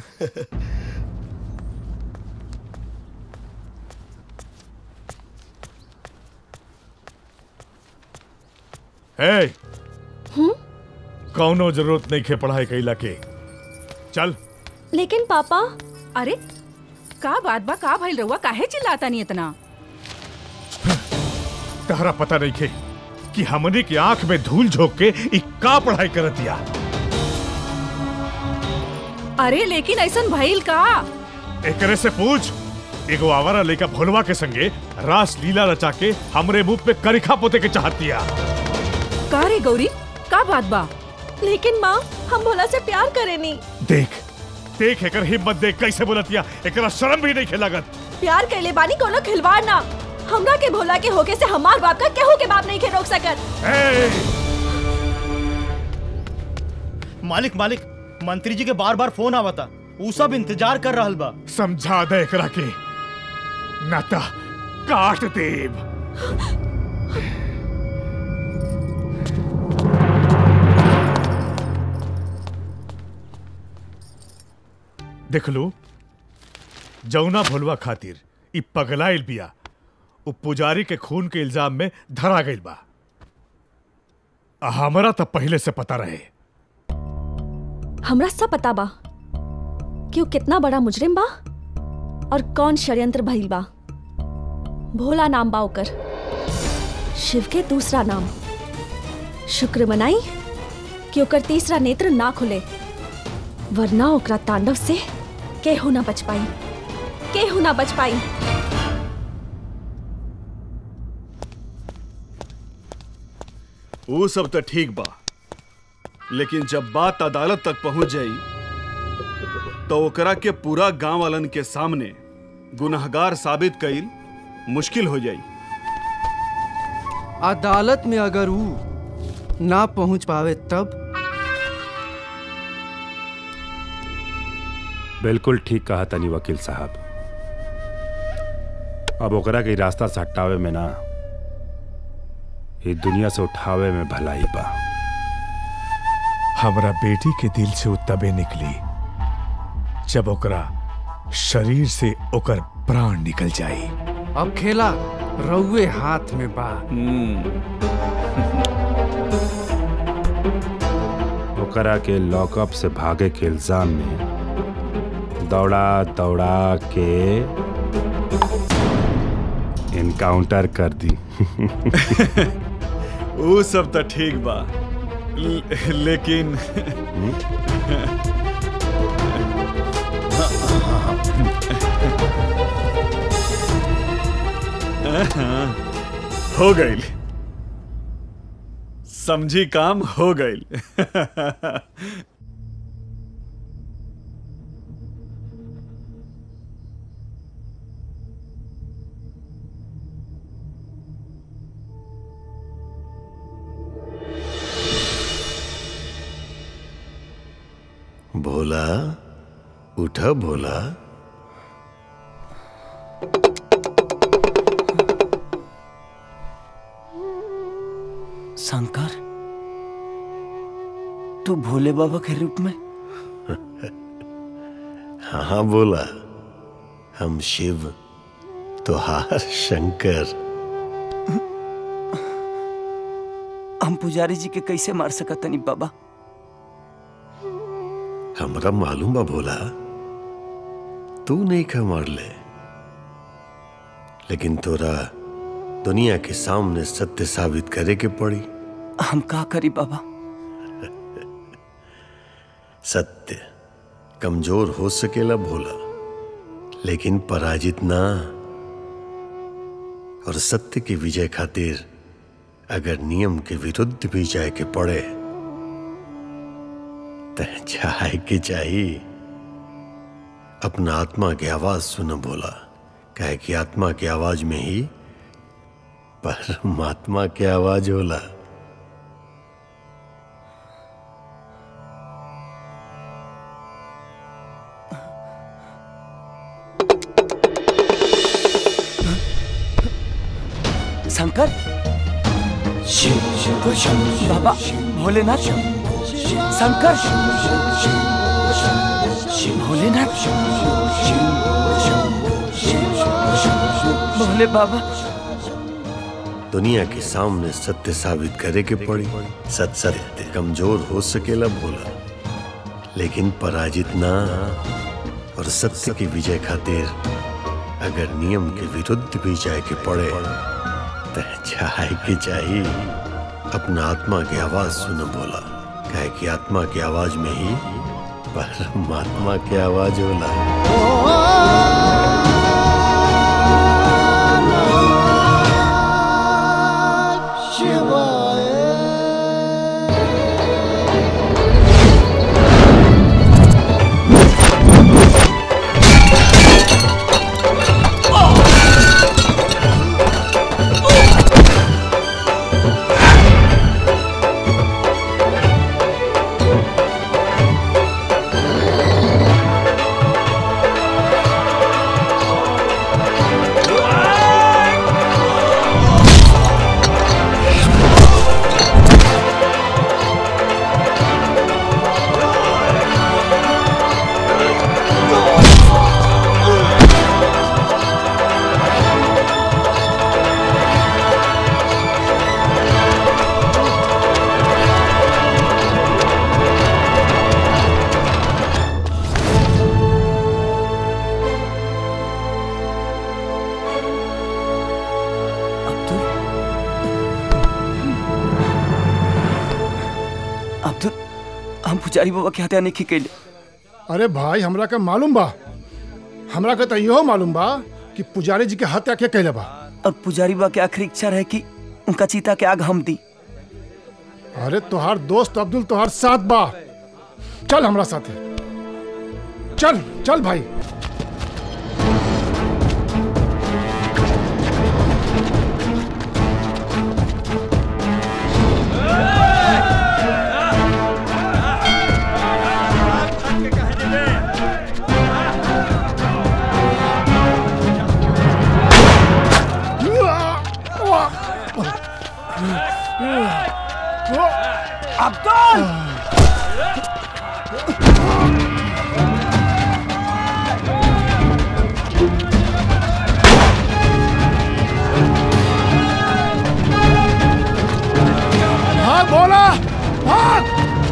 हे कौनो जरूरत नहीं खे पढ़ाई कैला के चल लेकिन पापा अरे का बात बा का भइल रहुआ काहे चिल्लाता नहीं इतना तहरा पता नहीं खे कि हमने की आंख में धूल झोंक के इ का पढ़ाई करत दिया अरे लेकिन ऐसन भइल का एकरे से पूछ एगो आवारा लेका भोलवा के संगे रास लीला रचा के हमरे मुंह पे करिखा पोते के चाहतिया का रे गौरी का बात बा लेकिन माँ हम भोला से प्यार करेनी देख देख एकर हिम्मत देख कैसे बोलतिया एकरा शर्म भी नहीं खेलागत प्यार कैले बानी कोनो खिलवाड़ ना हमरा के भोला के होके से हमार बाप का केहू के बाप नहीं के रोक सकत मालिक मालिक मंत्री जी के बार बार फोन आवता ऊ सब इंतजार कर रहल बा समझा दे एकरा के नाता काट देव देख लो जौना भोलवा खातिर इ पगलाइल बिया उ पुजारी के खून के इल्जाम में धरा गइल बा आ हमरा तो पहले से पता रहे हमरा सब पता बा कि वो कितना बड़ा मुजरिम बा और कौन षड्यंत्र भइल बा भोला नाम बा ओकर शिव के दूसरा नाम शुक्र मनाई कि ओकर तीसरा नेत्र ना खुले वरना ओकरा तांडव से केहू ना बच पाई केहू ना बच पाई वो सब तो ठीक बा लेकिन जब बात अदालत तक पहुंच जाई तो ओकरा के पूरा गांव वालन के सामने गुनहगार साबित कईल मुश्किल हो जाई अदालत में अगर वो ना पहुंच पावे तब बिल्कुल ठीक कहा तनी वकील साहब अब ओकरा के रास्ता से हटावे में ना ये दुनिया से उठावे में भलाई बा हमरा बेटी के दिल से उ तबे निकली जब ओकरा शरीर से ओकर प्राण निकल जाई अब खेला रउए हाथ में बा ओकरा के लॉकअप से भागे के इल्जाम में दौड़ा दौड़ा के इनकाउंटर कर दी वो सब तो ठीक बा ल- लेकिन हो गई समझी काम हो गई भोला उठा भोला शंकर तू भोले बाबा के रूप में हाँ हाँ बोला हम शिव तुहार शंकर हम पुजारी जी के कैसे मार सकतनी बाबा हमरा मालूम बा भोला तू नहीं खा मार ले लेकिन तोरा दुनिया के सामने सत्य साबित करे के पड़ी हम का करी बाबा सत्य कमजोर हो सकेला भोला लेकिन पराजित ना और सत्य की विजय खातिर अगर नियम के विरुद्ध भी जाए के पड़े तो जाए के चाहिए अपना आत्मा की आवाज सुन बोला कहे कि आत्मा की आवाज में ही परमात्मा की आवाज होला शंकर बाबा भोलेनाथ शंकर भोलेनाथ भोले बाबा दुनिया के सामने सत्य साबित करे के पड़ी सत सत्य कमजोर हो सकेला बोला लेकिन पराजित ना और सत्य की विजय खातिर अगर नियम के विरुद्ध भी जाए के पड़े तो जाए के चाहिए अपना आत्मा की आवाज सुन बोला कहे कि आत्मा की आवाज में ही परमात्मा की आवाज होला अब्दुल हम पुजारी बाबा के हत्या नहीं कैले अरे भाई हमरा का मालूम बा हमरा का तो इहो मालूम बा कि पुजारी जी के हत्या के कैले बा और पुजारी बाबा की आखिरी इच्छा रहे कि उनका चीता के आग हम दी अरे तोहार दोस्त अब्दुल तोहार साथ बा चल हमरा साथे चल चल भाई अब्दुल भाग बोला भाग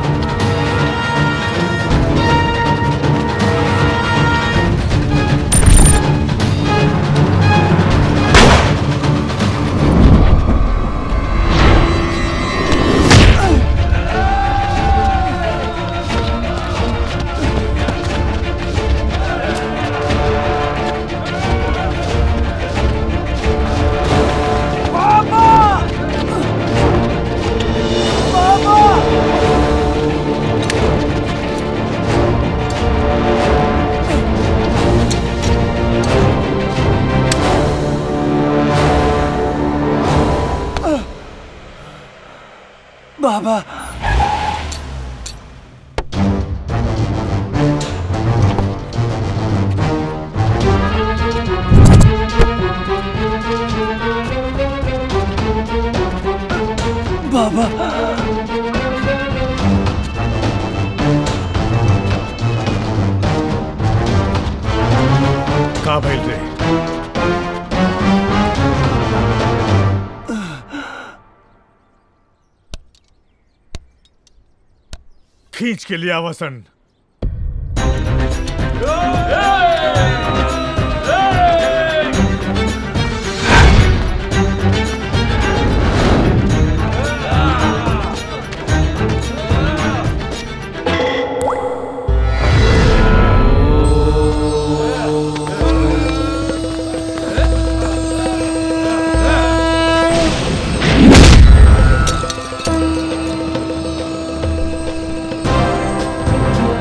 बाबा बाबा का भइल रे खींच के लिया वसन Oh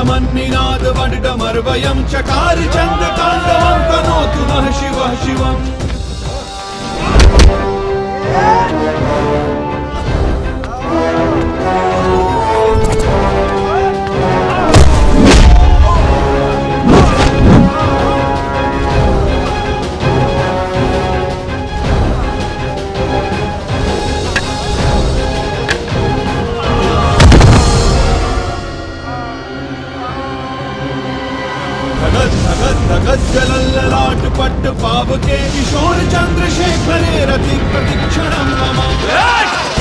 मन्निनाद वड्डमर्वयं चकार चन्द्रताण्डवं तनोतु नः शिवः शिवम् धगत धगत धगत जलल्ललाट पट्ट पावके किशोर चंद्रशेखरे रति प्रतिक्षणं मम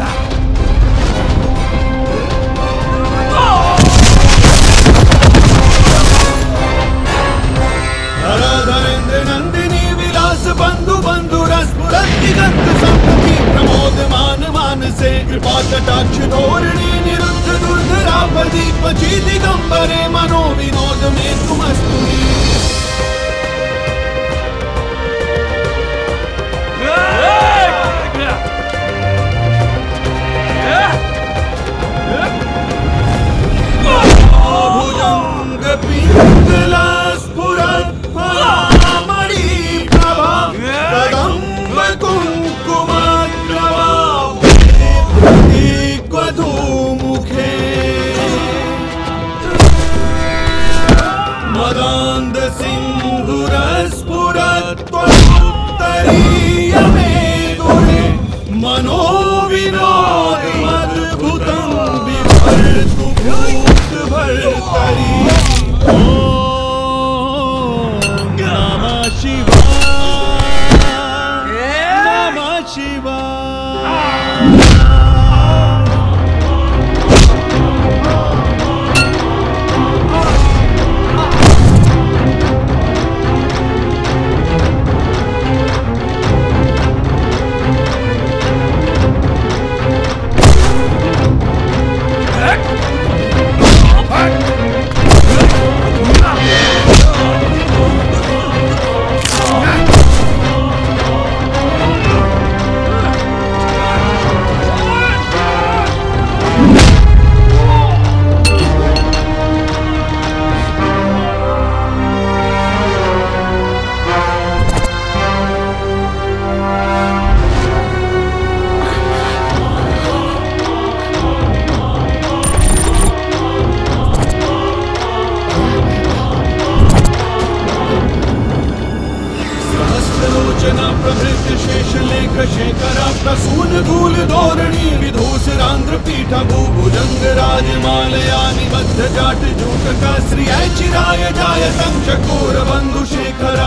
धराधरेन्द्र नंदिनी विलास बंधु बंधु रस दिगंत संतति प्रमोद मान मानसे कृपा कटाक्ष धोरणी निरुद्ध दुर्धरापदी पची दिगंबरे मनो विनोद में तुमस्तु भुजंग पिंगला स्फुरत् फलामणि प्रभा कदम्ब कुङ्कुमग्रवा प्रतीक्वधूमुखे मदान्द सिन्धुरस्फुरत् त्वमुत्तरीयमे दुरे मनो विनोदमद्भुतं बिभर्तु भूत भर्तरि ॐ नमः शिवाय नमः शिवाय सहस्रलोचना प्रभृत शेषलेख शेखरा प्रसून धूल धोरणी विधूसरांध्र पीठा भूभुजंग राजमालया निबद्ध जाट जूटका श्रियाय चिराय जायतं चकोर बंधु शेखरा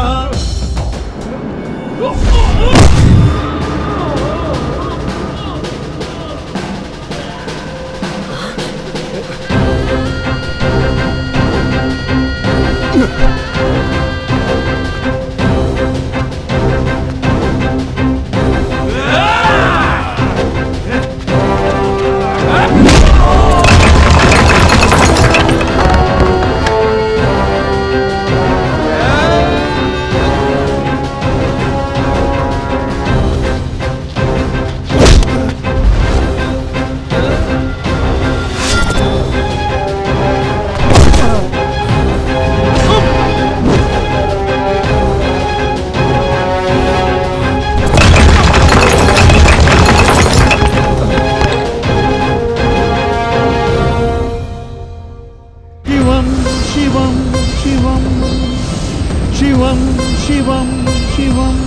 शिवं शिवं शिवं शिवं शिवं शिवम्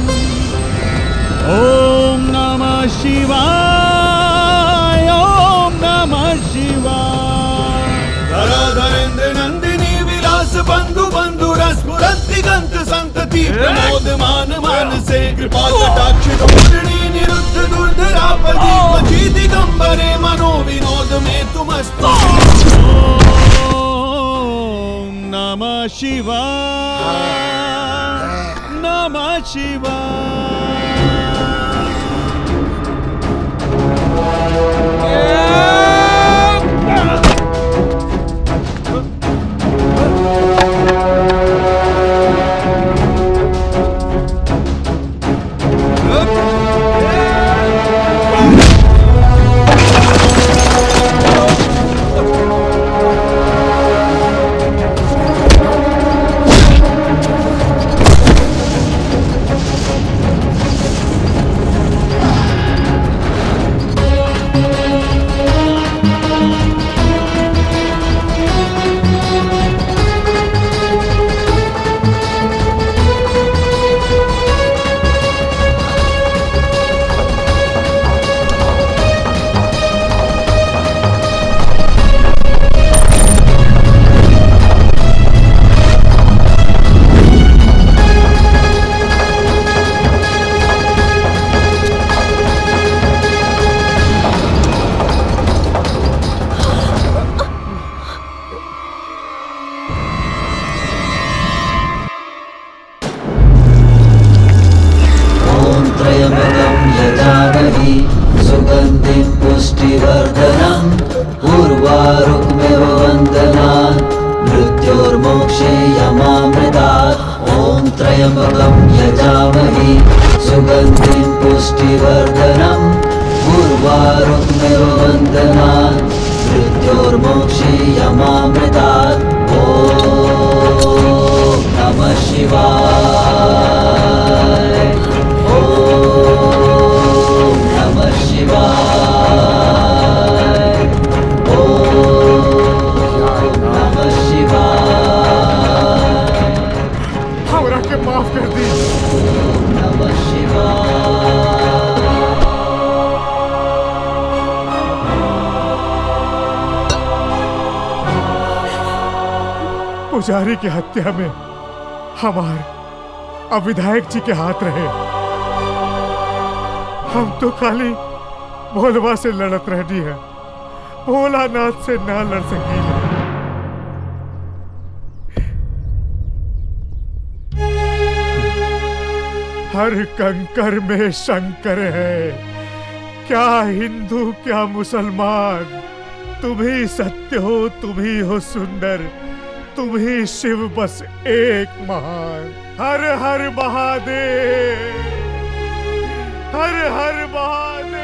ॐ नमः शिवाय ॐ नमः शिवाय धराधरेन्द्र नंदिनी विलास बंधु बंधु रस दिगंत संतति प्रमोद मान मानसे कृपा कटाक्ष धोरणी निरुद्ध दुर्धरापदी पची दिगंबरे मनो विनोद में तुमस्तु ॐ नमः शिवाय नमः शिवाय पुष्टिवर्धनम् उर्वारुक्मिव वन्दनात् मृत्योर्मोक्षे यमामृतात् ॐ त्र्यम्बकं यजामहे सुगन्धिं पुष्टिवर्धनम् उर्वारुक्मिव वन्दनात् मृत्योर्मोक्षे यमामृतात् ॐ नमः शिवाय ॐ नमः शिवाय ॐ नमः शिवाय हमरा के माफ कर दी नमः शिवाय पुजारी की हत्या में हमार अब विधायक जी के हाथ रहे हम तो खाली भोलवा से लड़त रहनी है भोलानाथ से ना लड़ सकी हर कंकर में शंकर है क्या हिंदू क्या मुसलमान तुम ही सत्य हो तुम ही हो सुंदर तुम ही शिव बस एक महान हर हर महादेव हर हर महादेव